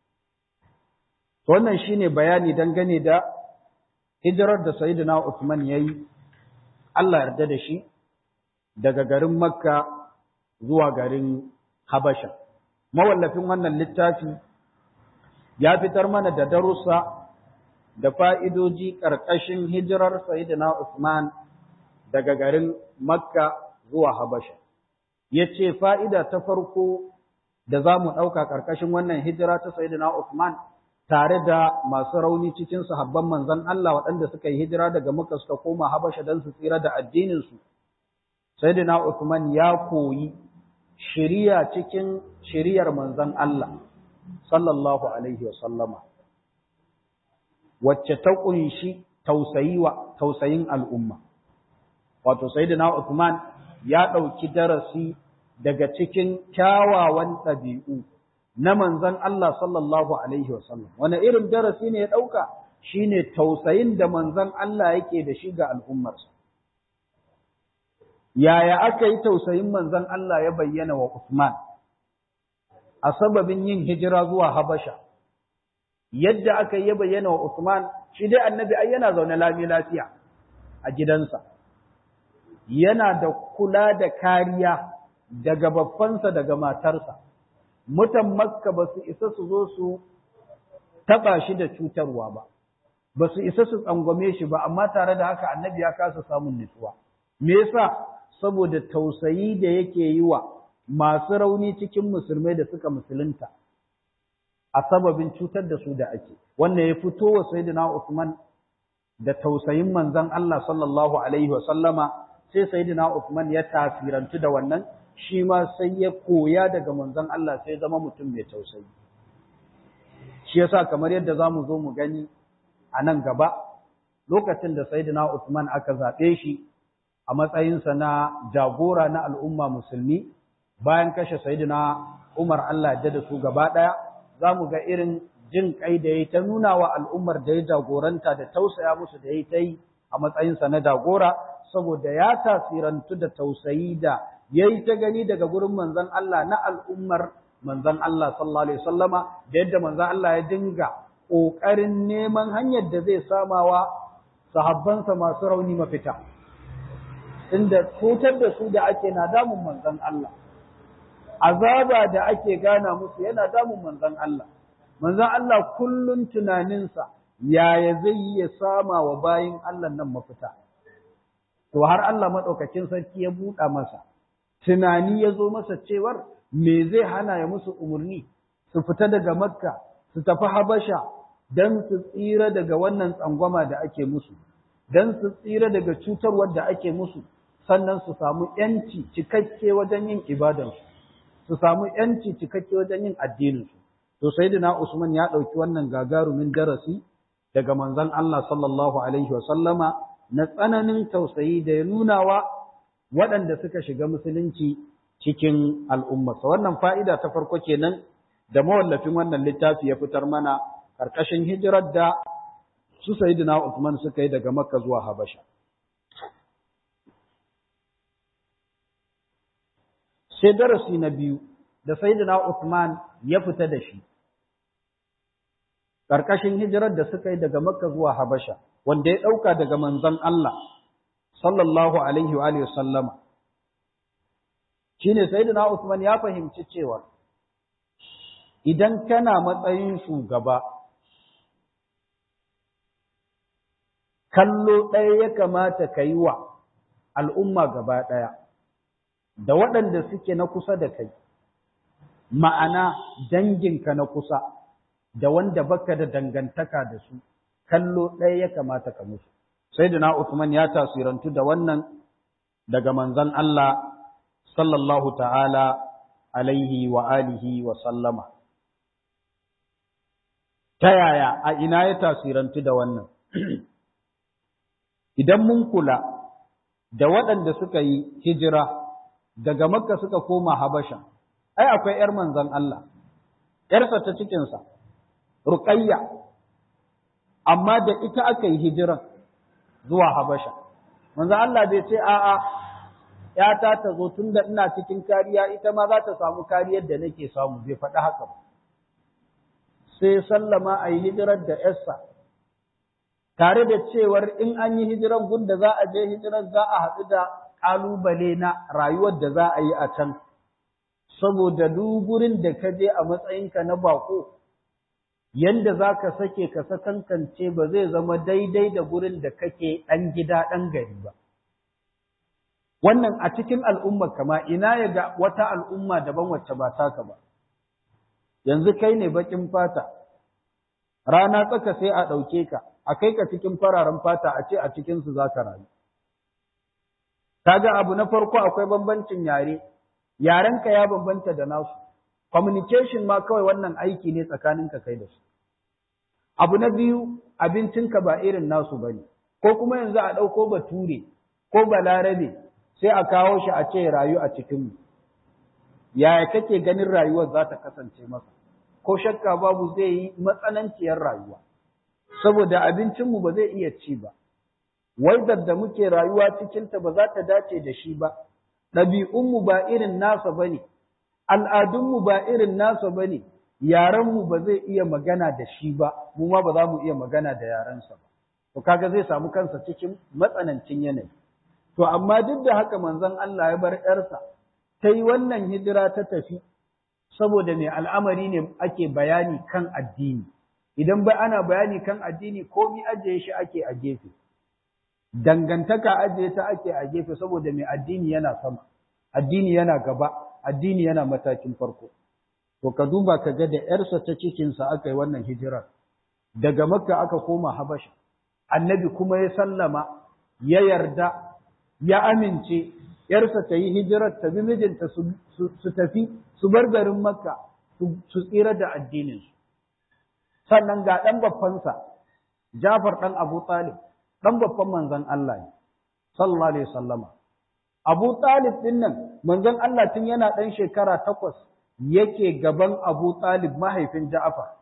wannan shine bayani dangane da hijirar da sayyidina Uthman yayi Allah yarda da shi daga garin Makka zuwa garin Habasha mawallafin wannan littafi ya fitar mana da darussa da fa'idoji ƙarƙashin hijirar sayyidina Uthman daga garin Makka zuwa Habasha yace fa'ida ta farko da za mu ɗauka ƙarƙashin wannan hijira ta sayyidina Uthman tare da masu rauni cikin sahabban manzon Allah waɗanda suka yi hijira daga Makka suka koma Habasha don su tsira da addinin su Sayyidina Uthman ya koyi shiriya cikin shiriyar manzon Allah sallallahu alaihi wa sallama wacce ta kunshi tausayi wa tausayin al'umma wato Sayyidina Uthman ya ɗauki darasi daga cikin kyawawan ɗabi'u na manzon Allah sallallahu Alaihi wasallam. Wane irin darasi ne ya ɗauka shi ne tausayin da manzon Allah yake da shi ga al'ummarsa. Yaya aka yi tausayin manzon Allah ya bayyana wa Usman a sababin yin hijira zuwa Habasha. Yadda aka yi ya bayyana wa Usman, shi dai annabi ai yana zaune lami lafiya a gidansa. Yana da kula da kariya daga babbansa daga matarsa. mutan makka ba su isa su zo su taɓa shi da cutarwa ba, ba su isa su tsangwame shi ba, amma tare da haka annabi ya kasa samun nutsuwa. Me yasa saboda tausayi da yake yi wa masu rauni cikin musulmai da suka musulunta a sababin cutar da su da ake. Wannan ya fito wa Sayyidina Usman da tausayin manzon Allah sallallahu alaihi wa sallama sai Sayyidina Usman ya tasirantu da wannan shi ma sai ya koya daga manzon Allah sai zama mutum mai tausayi. Shi yasa kamar yadda za mu zo mu gani a nan gaba, lokacin da Sayyidina Usman aka zaɓe shi a matsayinsa na jagora na al'umma musulmi, bayan kashe Sayyidina Umar Allah ya da su gaba ɗaya, za mu ga irin jin kai da ya ta nuna wa al'ummar da ya jagoranta da tausaya musu da ya ta yi a matsayinsa na jagora, saboda ya tasirantu da tausayi da ya yi ta gani daga gurin manzon Allah na al'ummar manzon Allah sallallahu Alaihi wasallama da yadda manzon Allah ya dinga ƙoƙarin neman hanyar da zai samawa sahabbansa masu rauni mafita. Inda cutar da su da ake na damun manzon Allah, azaba da ake gana musu yana damun manzon Allah. Manzon Allah kullum tunaninsa yaya zai yi ya sama wa bayin Allah nan mafita. To har Allah maɗaukakin sarki ya buɗa masa. tunani ya zo masa cewar me zai hana ya musu umarni su fita daga makka su tafi habasha don su tsira daga wannan tsangwama da ake musu don su tsira daga cutarwar da ake musu sannan su samu ‘yanci cikakke wajen yin ibadansu, su samu ‘yanci cikakke wajen yin addininsu. To, Sayyidina Usman ya ɗauki wannan gagarumin darasi daga manzon Allah sallallahu Alaihi wasallama na tsananin tausayi da ya nunawa waɗanda suka shiga musulunci cikin al'ummarsa. Wannan fa'ida ta farko kenan da mawallafin wannan littafi ya fitar mana ƙarƙashin hijirar da su Sayyidina Usman suka yi daga Makka zuwa Habasha. sai darasi na biyu da Sayyidina Uthman ya fita da shi ƙarƙashin hijirar da suka yi daga Makka zuwa Habasha wanda ya ɗauka daga manzon Allah sallallahu alaihi wa alihi sallama shine Sayyidina Uthman ya fahimci cewa idan kana matsayin shugaba kallo ɗaya ya kamata ka yi wa al'umma gaba ɗaya da waɗanda suke na kusa da kai, ma'ana danginka na kusa, da wanda baka da dangantaka da su, kallo ɗaya ya kamata ka musu. Sai da na Uthman ya tasirantu da wannan daga manzan Allah sallallahu ta'ala alaihi wa alihi wa sallama. Ta yaya a ina ya tasirantu da wannan? Idan mun kula da waɗanda suka yi hijira daga Makka suka koma Habasha, ai akwai ‘yar manzan Allah, ‘yarsa ta cikinsa, Ruqayya, amma da ita aka yi hijiran zuwa Habasha. Manzan Allah bai ce, a'a, ‘yata ta zo tun da ina cikin kariya, ita ma za ta samu kariyar da nake samu, bai faɗi haka ba. Sai sallama a yi hijirar da ‘yarsa, tare da cewar in an yi hijiran gunda za a je hijiran za a haɗu da ƙalubale na rayuwar da za a yi a can, saboda duk gurin da ka je a matsayinka na bako, yanda za ka sake ka sakankance ba zai zama daidai da gurin da kake ɗan gida ɗan gari ba. Wannan a cikin al'ummar kama ina ya ga wata al'umma daban wacce ba taka ba. Yanzu kai ne baƙin fata, rana tsaka sai a ɗauke ka, a kai ka cikin fararen fata a ce a cikinsu za ka rayu. kaga abu na farko akwai bambancin yare yarenka ya bambanta da nasu communication ma kawai wannan aiki ne tsakaninka kai da su abu na biyu abincinka ba irin nasu bane ko kuma yanzu a ɗauko bature ko balarabe sai a kawo shi a ce rayu a cikinmu yaya kake ganin rayuwar za ta kasance masa ko shakka babu zai yi matsananciyar rayuwa saboda abincinmu ba zai iya ci ba waidar da muke rayuwa cikinta ba za ta dace da shi ba, ɗabi'unmu ba irin nasa ba ne, al'adunmu ba irin nasa ba ne, yarenmu ba zai iya magana da shi ba, mu ma ba za mu iya magana da yarensa ba. To kaga zai samu kansa cikin matsanancin yanayi. To amma duk da haka manzon Allah ya bar ‘yarsa, ta yi wannan hijira ta tafi, saboda mai al'amari ne ake bayani kan addini. Idan ba ana bayani kan addini, komi ajiye shi ake a gefe. dangantaka ajiye ta ake a gefe saboda mai addini yana sama addini yana gaba addini yana matakin farko to ka duba ka ga da yarsa ta cikinsa aka yi wannan hijirar daga makka aka koma habasha annabi kuma ya sallama ya yarda ya amince yarsa ta yi hijirar ta bi mijinta su tafi su bar garin makka su tsira da addininsu sannan ga ɗan babbansa jafar ɗan abu talib dan babban manzon Allah ne sallallahu alaihi wasallama Abu Talib din nan manzon Allah tun yana dan shekara takwas yake gaban Abu Talib mahaifin Ja'far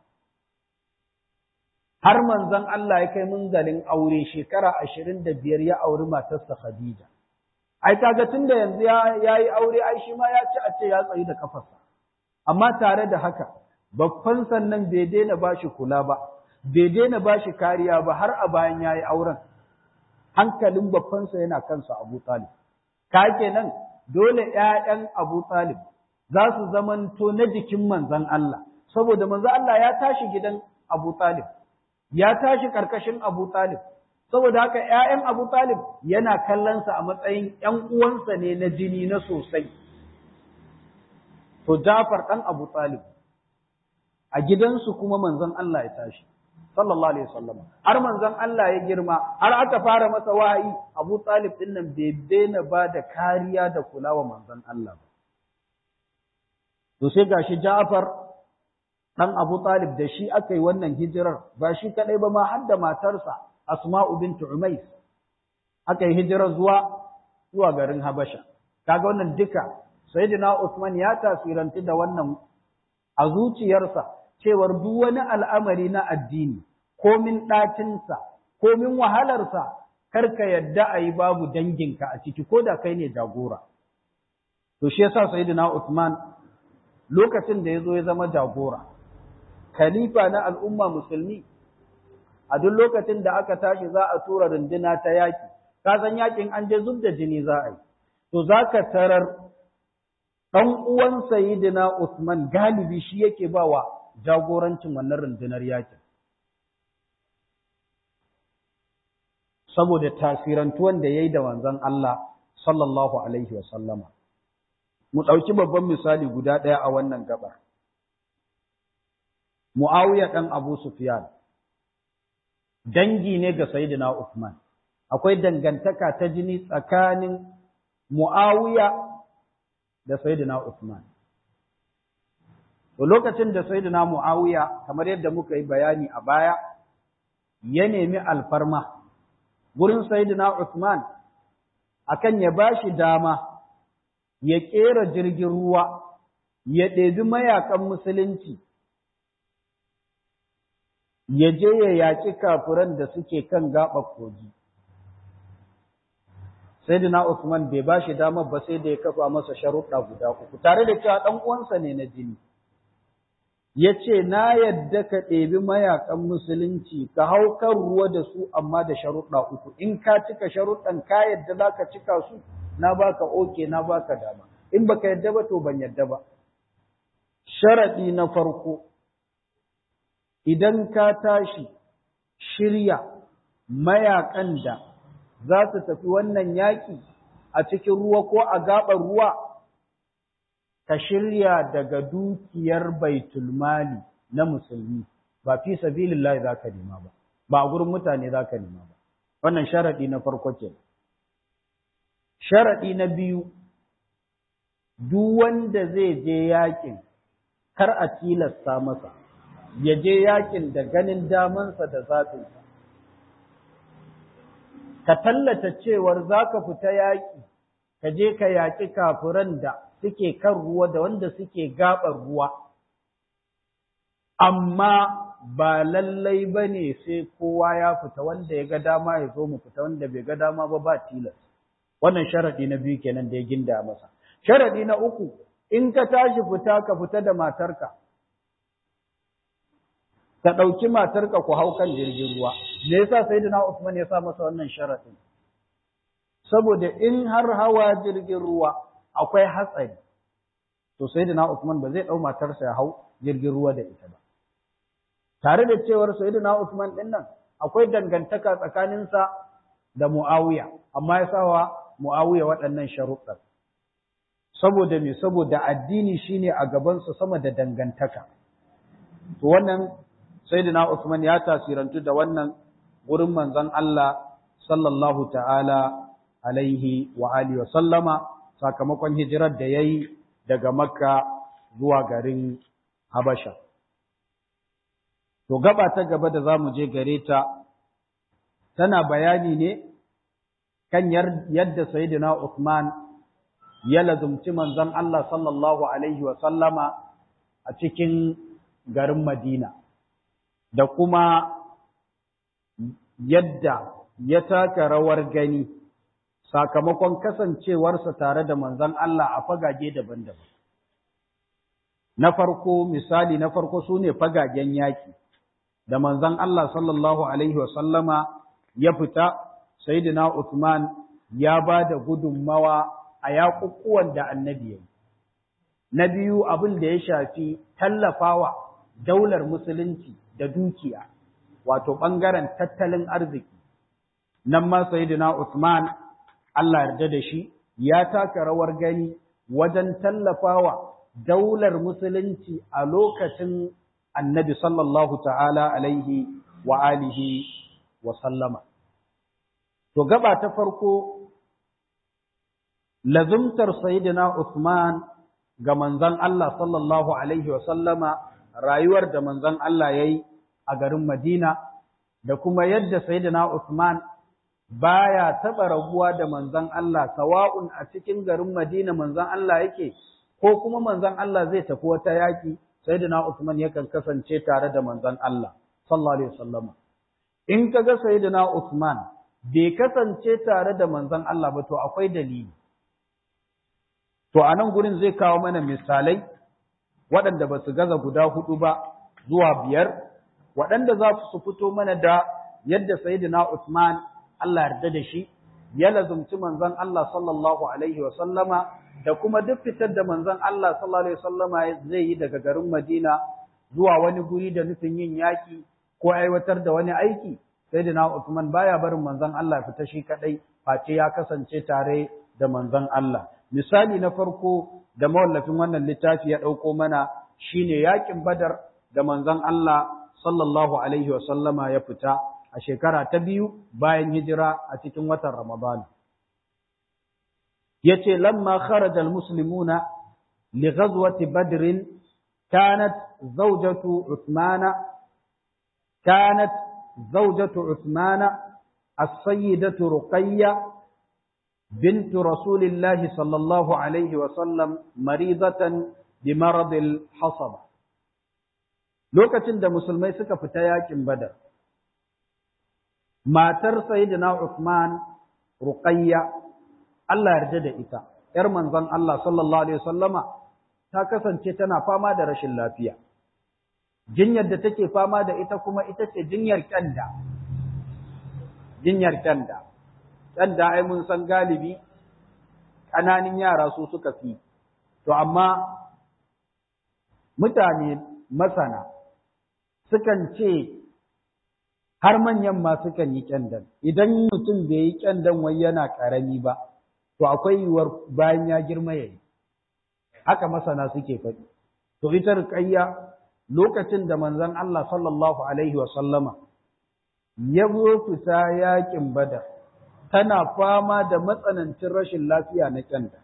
har manzon Allah ya kai munzalin aure shekara ashirin da biyar ya auri matarsa Khadija ai kaga tunda yanzu ya yi aure ai shi ma ya ci a ce ya tsayi da kafarsa amma tare da haka babban sannan bai daina bashi kula ba bai daina bashi kariya ba har a bayan yayi auren hankalin babbansa yana kansa Abu Talib ka kenan dole ƴaƴan Abu Talib za su zamanto na jikin manzon Allah saboda manzon Allah ya tashi gidan Abu Talib ya tashi karkashin Abu Talib saboda haka ƴaƴan Abu Talib yana kallonsa a matsayin ƴan uwansa ne na jini na sosai to Jafar ɗan Abu Talib a gidansu kuma manzon Allah ya tashi sallallahu alaihi wasallam har manzon Allah ya girma har aka fara masa wahayi Abu Talib din nan bai daina ba da kariya da kulawa manzon Allah ba to sai gashi Ja'far dan Abu Talib da shi aka yi wannan hijirar ba shi kadai ba ma har da matarsa Asma'u bint Umays aka yi hijirar zuwa zuwa garin Habasha kaga wannan duka Sayyidina Usman ya tasiranti da wannan a zuciyarsa cewar duk wani al'amari na addini komin ɗacinsa komin wahalarsa karka yadda a yi babu danginka a ciki ko da kai ne jagora to shi yasa Sayyidina Usman lokacin da ya zo ya zama jagora khalifa na al'umma musulmi a duk lokacin da aka tashi za a tura runduna ta yaki ka san yakin an je zub da jini za a yi to za ka tarar ɗan uwan sayidina Usman galibi shi yake ba wa jagorancin wannan rundunar yakin saboda tasirantuwan da ya yi da wanzan Allah sallallahu alaihi wa sallama mu ɗauki babban misali guda ɗaya a wannan gabar Muawiya ɗan Abu Sufyan dangi ne ga Sayyidina Uthman akwai dangantaka ta jini tsakanin Muawiya da Sayyidina Uthman to lokacin da Sayyidina Muawiya kamar yadda muka yi bayani a baya ya nemi alfarma gurin Sayyidina Uthman akan ya bashi dama ya kera jirgin ruwa ya ɗebi mayakan musulunci ya je ya yaƙi kafiran da suke kan gaɓar kogi. Sai Dina Usman bai ba shi damar ba sai da ya kafa masa sharuɗa guda uku, tare da cewa ɗan uwansa ne na jini. Ya ce, Na yadda ka ɗebi mayakan musulunci, ka hau kan ruwa da su amma da sharuɗa uku, in ka cika sharuɗan ka yadda za ka cika su, na baka oke, na baka dama. In baka yadda ba to ban yadda ba. Sharaɗi na farko, idan ka tashi shirya mayakan da za su tafi wannan yaƙi a cikin ruwa ko a gaɓar ruwa, ka shirya daga dukiyar baitulmali na musulmi, ba fi sabilillahi za ka nema ba, ba a gurin mutane za ka nema ba. Wannan sharaɗi na farko ke. Sharaɗi na biyu, duk wanda zai je yaƙin, kar a tilasta masa. ya je yakin da ganin damansa da zafinsa. Ka tallata cewar za ka fita yaƙi, ka je ka yaƙi kafiran da suke kan ruwa da wanda suke gaɓar ruwa, amma ba lallai ba ne sai kowa ya fita wanda ya ga dama ya zo mu fita wanda bai ga dama ba ba tilas. Wannan sharaɗi na biyu kenan da ya ginda masa. Sharaɗi na uku, in ka tashi fita ka fita da matarka. ka ɗauki matarka ku hau kan jirgin ruwa. Me yasa Sayyidina Usman ya sa masa wannan sharaɗin? Saboda in har hawa jirgin ruwa akwai hatsari, to Sayyidina Usman ba zai ɗau matarsa ya hau jirgin ruwa da ita ba. Tare da cewar Sayyidina Usman ɗin nan akwai dangantaka tsakaninsa da Muawiya, amma ya sawa Muawiya waɗannan sharuɗan. Saboda me saboda addini shine a gabansa sama da dangantaka. To wannan Sayyidina Uthman ya tasirantu da wannan gurin manzon Allah sallallahu ta'ala alaihi wa alihi wa sallama sakamakon hijirar da yayi daga Makka zuwa garin Habasha. To gaba ta gaba da zamu je gare ta tana bayani ne kan yadda Sayyidina Uthman ya lazumci manzon Allah sallallahu alaihi wa sallama a cikin garin Madina. da kuma yadda ya taka rawar gani sakamakon kasancewarsa tare da manzon Allah a fagage daban-daban. Na farko misali na farko su ne fagagen yaƙi da manzon Allah sallallahu Alaihi wasallama ya fita, Sayyidina Uthman ya ba da gudunmawa a yaƙuƙuwan da annabi ya yi. Na biyu abin da ya shafi tallafawa daular musulunci da dukiya, wato ɓangaren tattalin arziki. Nan ma Sayyidina Usman, Allah yarda da shi, ya taka rawar gani wajen tallafawa daular musulunci a lokacin annabi sallallahu ta'ala alaihi wa alihi wa sallama. To gaba ta farko lazumtar Sayyidina Uthman ga manzon Allah sallallahu alaihi wa sallama rayuwar da manzon Allah yayi a garin Madina da kuma yadda Sayyidina Uthman baya taba rabuwa da manzon Allah sawa'un a cikin garin Madina manzon Allah yake ko kuma manzon Allah zai tafi wata yaki Sayyidina Uthman yakan kasance tare da manzon Allah sallallahu alaihi wasallama in kaga Sayyidina Uthman bai kasance tare da manzon Allah ba to akwai dalili to a nan gurin zai kawo mana misalai waɗanda ba su gaza guda hudu ba zuwa biyar waɗanda za su fito mana da yadda Sayyidina Uthman Allah yarda da shi ya lazumci manzon Allah sallallahu alaihi wa sallama da kuma duk fitar da manzon Allah sallallahu alaihi wa sallama zai yi daga garin Madina zuwa wani guri da nufin yin yaki ko aiwatar da wani aiki Sayyidina Uthman baya barin manzon Allah fita shi kadai face ya kasance tare da manzon Allah misali na farko da mawallafin wannan littafi ya ɗauko mana shine yakin badar da manzon Allah sallallahu alaihi wa sallama ya fita a shekara ta biyu bayan hijira a cikin watan Ramadan yace lamma kharaja almuslimuna li ghazwati badr kanat zawjatu uthmana kanat zawjatu uthmana as-sayyidatu ruqayyah بنت رسول الله صلى الله عليه وسلم مريضة بمرض الحصبة lokacin da musulmai suka fita yakin badar matar sayyidina Uthman Ruqayya Allah yarda da ita yar manzon Allah sallallahu alaihi wasallama ta kasance tana fama da rashin lafiya jinyar da take fama da ita kuma ita ce jinyar kyanda jinyar kyanda ɗan da ai mun san galibi ƙananin yara su suka fi to amma mutane masana sukan ce har manyan ma sukan yi ƙyandan idan mutum bai yi ƙyandan wai yana ƙarami ba to akwai yiwuwar bayan ya girma ya yi haka masana suke faɗi to ita riƙayya lokacin da manzon Allah sallallahu alaihi wa sallama ya zo fita yaƙin badar tana fama da matsanancin rashin lafiya na kyanda.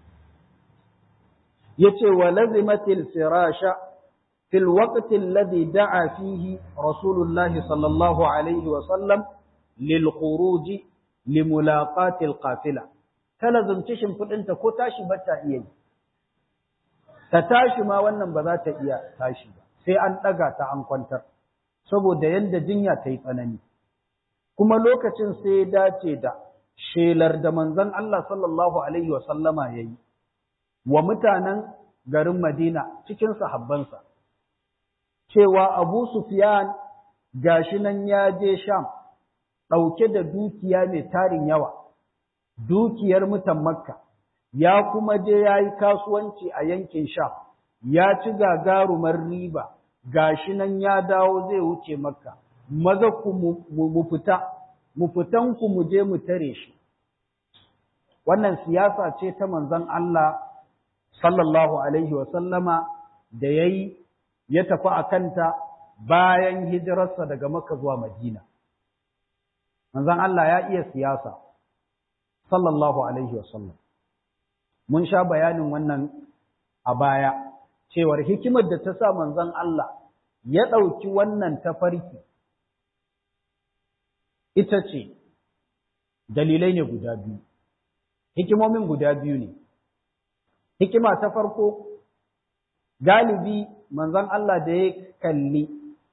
Ya ce wa lazimatil firasha fil waqtin ladhi da'a fihi Rasulullah sallallahu alaihi wa sallam lil khuruji li mulaqatil qafila. Ta lazumci shimfiɗinta ko tashi ba ta iya yi. Ta tashi ma wannan ba za ta iya tashi ba, sai an ɗaga ta an kwantar, saboda yadda jinya ta yi tsanani. kuma lokacin sai ya dace da shelar da manzon Allah sallallahu alaihi wa sallama yayi wa mutanen garin Madina cikin sahabbansa cewa Abu Sufyan gashi nan ya je Sham ɗauke da dukiya mai tarin yawa dukiyar mutan Makka ya kuma je yayi kasuwanci a yankin Sham ya ci gagarumar riba gashi nan ya dawo zai wuce Makka maza ku mu fita, mu fitan ku mu je mu tare shi. Wannan siyasa ce ta manzon Allah sallallahu Alaihi wasallama da ya yi ya tafi a kanta bayan hijirarsa daga Makka zuwa Madina. Manzon Allah ya iya siyasa, sallallahu Alaihi wasallam. Mun sha bayanin wannan a baya, cewar hikimar da ta sa manzon Allah ya ɗauki wannan tafarki ita ce dalilai ne guda biyu, hikimomin guda biyu ne. Hikima ta farko, galibi manzon Allah da ya kalli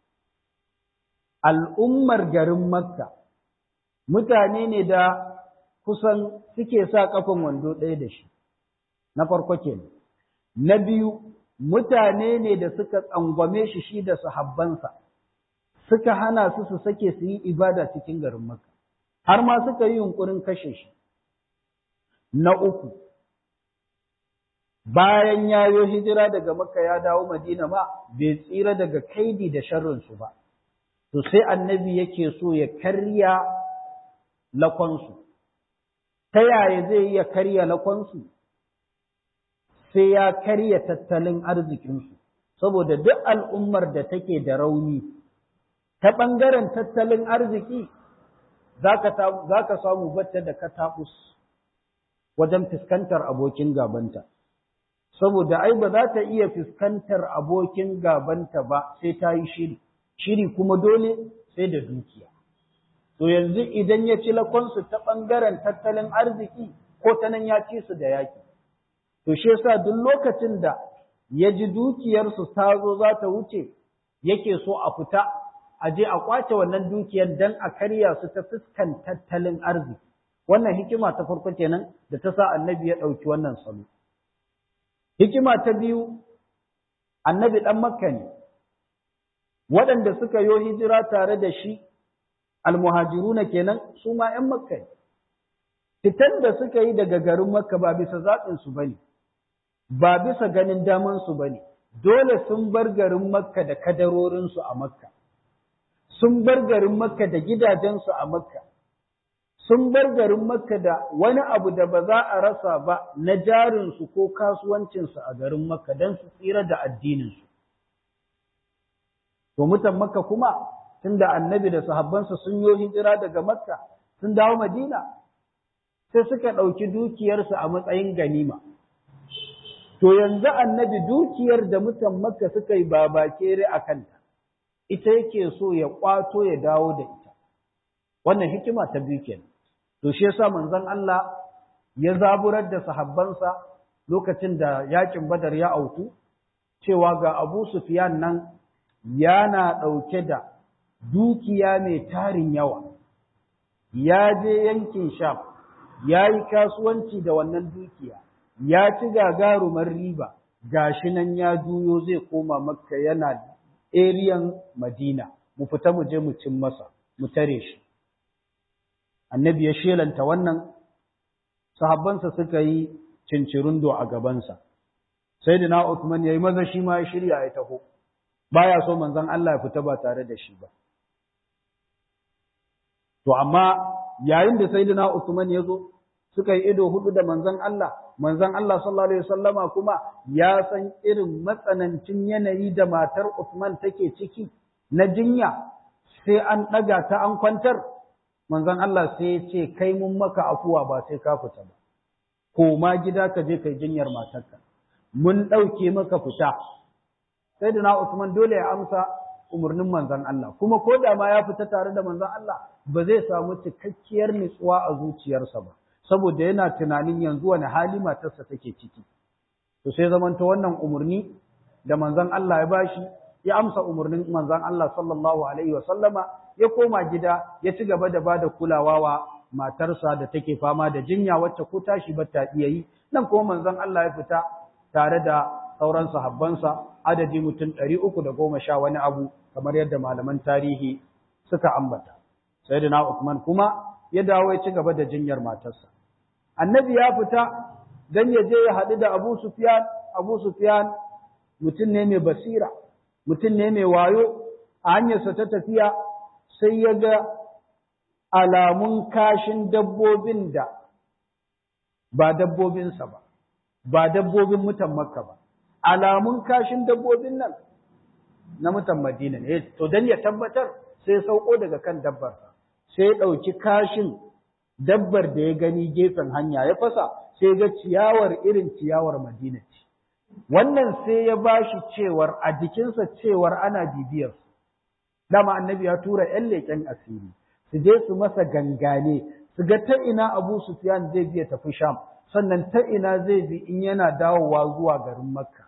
al'ummar garin Makka, mutane ne da kusan suke sa ƙafan wando ɗaya da shi, na farko kenan. Na biyu, mutane ne da suka tsangwame shi shi da sahabbansa. suka hana su su sake su yi ibada cikin garin Makka, har ma suka yi yunkurin kashe shi. Na uku, bayan ya yi hijira daga Makka ya dawo Madina ma, bai tsira daga kaidi da sharrinsu ba, to sai annabi yake so ya karya lakonsu. Ta yaya zai iya karya lakonsu? Sai ya karya tattalin arzikinsu, saboda duk al'ummar da take da rauni. ta ɓangaren tattalin arziki za ka samu batta da katakus wajen fuskantar abokin gabanta. Saboda ai ba za ta iya fuskantar abokin gabanta ba sai ta yi shiri, shiri kuma dole sai da dukiya. To yanzu idan ya ci lakonsu ta ɓangaren tattalin arziki ko ta nan ya ci su da yaƙi. To shi yasa duk lokacin da ya ji dukiyarsu ta zo za ta wuce yake so a fita a je a kwace wannan dukiyar dan a karya su ta fuskan tattalin arziki wannan hikima ta farko kenan da ta sa annabi ya ɗauki wannan salo hikima ta biyu annabi ɗan makka ne waɗanda suka yo hijira tare da shi almuhajiruna kenan su ma ‘yan makka ne fitan da suka yi daga garin makka ba bisa zaɓinsu ba ne ba bisa ganin damansu ba ne dole sun bar garin makka da kadarorinsu a makka sun bar garin makka da gidajensu a makka sun bar garin makka da wani abu da ba za a rasa ba na jarinsu ko kasuwancinsu a garin makka don su tsira da addininsu to mutan makka kuma tunda annabi da sahabbansa sun yi hijira daga makka sun dawo madina sai suka ɗauki dukiyarsu a matsayin ganima to yanzu annabi dukiyar da mutan makka suka yi babakere a kanta ita yake so ya kwato ya dawo da ita wannan hikima ta biyu kenan to shi yasa manzon Allah ya zaburar da sahabbansa lokacin da yakin Badar ya auku cewa ga Abu Sufyan nan yana ɗauke da dukiya mai tarin yawa ya je yankin Sham ya yi kasuwanci da wannan dukiya ya ci gagarumar riba gashi nan ya juyo zai koma makka yana eriyan madina mu fita mu je mu cin masa mu tare shi annabi ya shelanta wannan sahabbansa suka yi cincirundo a gabansa sai da na Uthman ya yi maza shi ma ya shirya ya taho baya so manzon Allah ya fita ba tare da shi ba to amma yayin da sayyidina Uthman ya zo suka yi ido hudu da manzon Allah manzon Allah sallallahu alaihi wasallama kuma ya san irin matsanancin yanayi da matar Uthman take ciki na jinya sai an daga ta an kwantar manzon Allah sai ya ce kai mun maka afuwa ba sai ka fita ba koma gida ka je kai jinyar matarka mun dauke maka fita sai da na Uthman dole ya amsa umarnin manzon Allah kuma ko da ma ya fita tare da manzon Allah ba zai samu cikakkiyar nutsuwa a zuciyarsa ba saboda yana tunanin yanzu wani hali matarsa take ciki to sai zamanta wannan umarni da manzon Allah ya bashi ya amsa umarnin manzon Allah sallallahu alaihi wa sallama ya koma gida ya ci gaba da bada kulawa wa matarsa da take fama da jinya wacce ko tashi ba ta iya yi nan kuma manzon Allah ya fita tare da sauran sahabbansa adadi mutum ɗari uku da goma sha wani abu kamar yadda malaman tarihi suka ambata sayyidina Uthman kuma ya dawo ya ci gaba da jinyar matarsa annabi ya fita dan ya je ya haɗu da Abu Sufyan Abu Sufyan mutum ne mai basira mutum ne mai wayo a hanyarsa ta tafiya sai ya ga alamun kashin dabbobin da ba dabbobinsa ba ba dabbobin mutan Makka ba alamun kashin dabbobin nan na mutan Madina ne to dan ya tabbatar sai sauko daga kan dabbarsa sai ya ɗauki kashin dabbar da ya gani gefen hanya ya fasa sai ga ciyawar irin ciyawar Madina ce. Wannan sai ya bashi cewar a jikinsa cewar ana bibiyar Dama annabi ya tura ‘yan leƙen asiri, su je su masa gangane, su ga ta ina Abu Sufyan zai biya tafi Sham, sannan ta ina zai bi in yana dawowa zuwa garin Makka.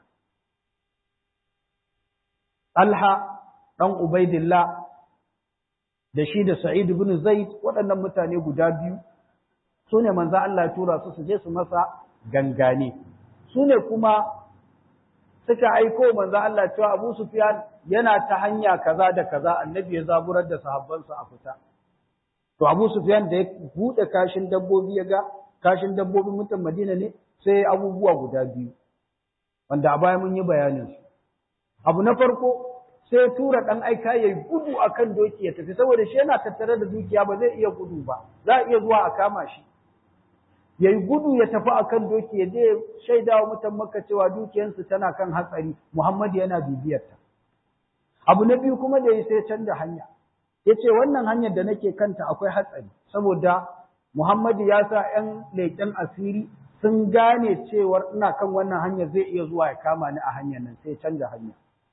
Alha ɗan Ubaidillah da shi da Sa'id ibn Zaid waɗannan mutane guda biyu su ne manzo Allah ya tura su su je su masa gangane su ne kuma suka aiko manzo Allah cewa Abu Sufyan yana ta hanya kaza da kaza annabi ya zaburar da sahabbansa a fita to Abu Sufyan da ya bude kashin dabbobi ya ga kashin dabbobin mutan Madina ne sai abubuwa guda biyu wanda a baya mun yi bayanin su abu na farko sai tura ɗan aika ya yi gudu a kan doki ya tafi saboda shi yana tattare da dukiya ba zai iya gudu ba za a iya zuwa a kama shi ya yi gudu ya tafi a kan doki ya je shaida wa mutan maka cewa dukiyansu tana kan hatsari muhammad yana bibiyarta abu na biyu kuma da ya sai canza hanya yace wannan hanyar da nake kanta akwai hatsari saboda Muhammadu ya sa ‘yan leƙen asiri sun gane cewar ina kan wannan hanyar zai iya zuwa ya kama ni a hanyar nan sai canja hanya.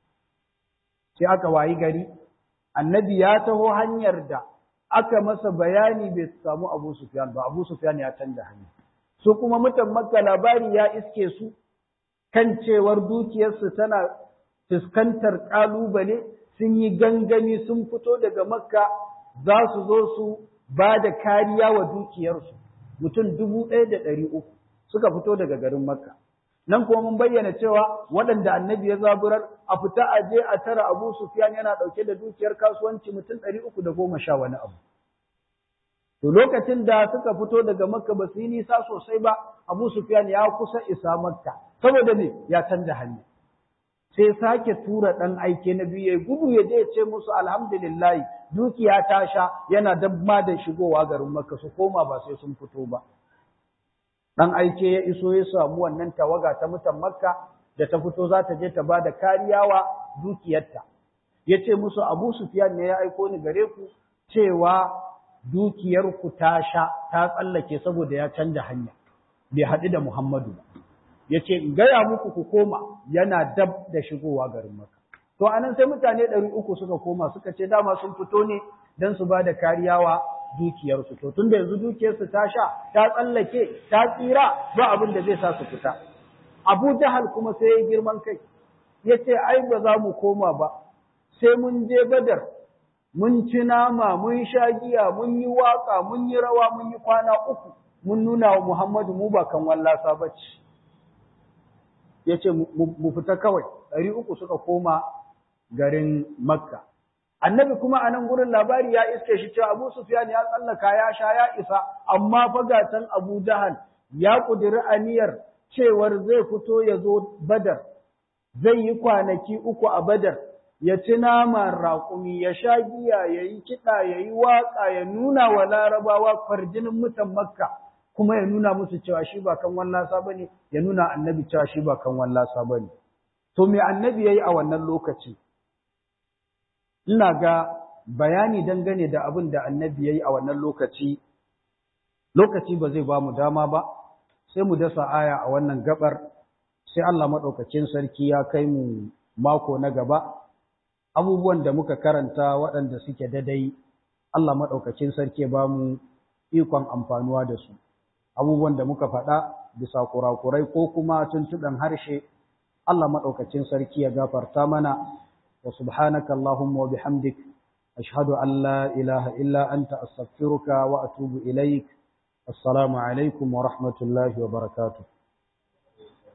Sai aka wayi gari, annabi ya taho hanyar da aka masa bayani bai samu Abu Sufyan ba, Abu Sufyan ya canja hanya. Su kuma mutan Makka labari ya iske su kan cewar dukiyarsu tana fuskantar ƙalubale sun yi gangami sun fito daga Makka za su zo su ba da kariya wa dukiyarsu mutum dubu ɗaya da ɗari uku suka fito daga garin Makka. Nan kuma mun bayyana cewa waɗanda annabi ya zaburar a fita a je a tara Abu Sufyan yana ɗauke da dukiyar kasuwanci mutum ɗari uku da goma sha wani abu. To lokacin da suka fito daga Makka ba su yi nisa sosai ba, Abu Sufyan ya kusa isa Makka, saboda ne ya canja hanya. sai sake tura ɗan aike na biyu ya gudu ya je ya ce musu alhamdulillah dukiya ta sha yana dabba da shigowa garin Makka su koma ba sai sun fito ba. Ɗan aike ya iso ya samu wannan tawaga ta mutan Makka da ta fito za ta je ta ba da kariya wa dukiyarta. Ya ce musu Abu Sufyan ne ya aiko ni gare ku cewa dukiyarku ta sha ta tsallake saboda ya canja hanya. Bai haɗu da Muhammadu ba. ya ce in gaya muku ku koma yana dab da shigowa garin maka. To anan sai mutane ɗari uku suka koma suka ce dama sun fito ne don su ba da kariya wa dukiyarsu. To tun da yanzu dukiyarsu ta sha, ta tsallake, ta tsira ba abin da zai sa su fita. Abu Jahal kuma sai ya girman kai, ya ce ai ba za mu koma ba, sai mun je Badar, mun ci nama, mun sha giya, mun yi waƙa, mun yi rawa, mun yi kwana uku, mun nuna wa Muhammadu mu ba kan wallasa ba ce. ya ce mu fita kawai ɗari uku suka koma garin makka annabi kuma a nan gurin labari ya iske shi cewa abu sufyan ya tsallaka ya sha ya isa amma fagatan abu jahal ya ƙudiri aniyar cewar zai fito ya zo badar zai yi kwanaki uku a badar ya ci naman raƙumi ya sha giya ya yi kiɗa ya yi waƙa ya nuna wa larabawa farjinin mutan makka kuma ya nuna musu cewa shi ba kan wallasa ba ne, ya nuna annabi cewa shi ba kan wallasa ba ne. To, me annabi ya yi a wannan lokaci? Ina ga bayani dangane da abin da annabi ya yi a wannan lokaci, lokaci ba zai ba mu dama ba, sai mu dasa aya a wannan gabar, sai Allah maɗaukacin sarki ya kai mu mako na gaba, abubuwan da muka karanta waɗanda suke dadai, Allah maɗaukacin sarki ba mu ikon amfanuwa da su. abubuwan da muka faɗa bisa kurakurai ko kuma tuntuɗan harshe, Allah maɗaukacin sarki ya gafarta mana, wa subhanaka Allahumma wa bihamdik, ashhadu an la ilaha illa anta astaghfiruka wa atubu ilaik. Assalamu alaikum wa rahmatullahi wa barakatuh.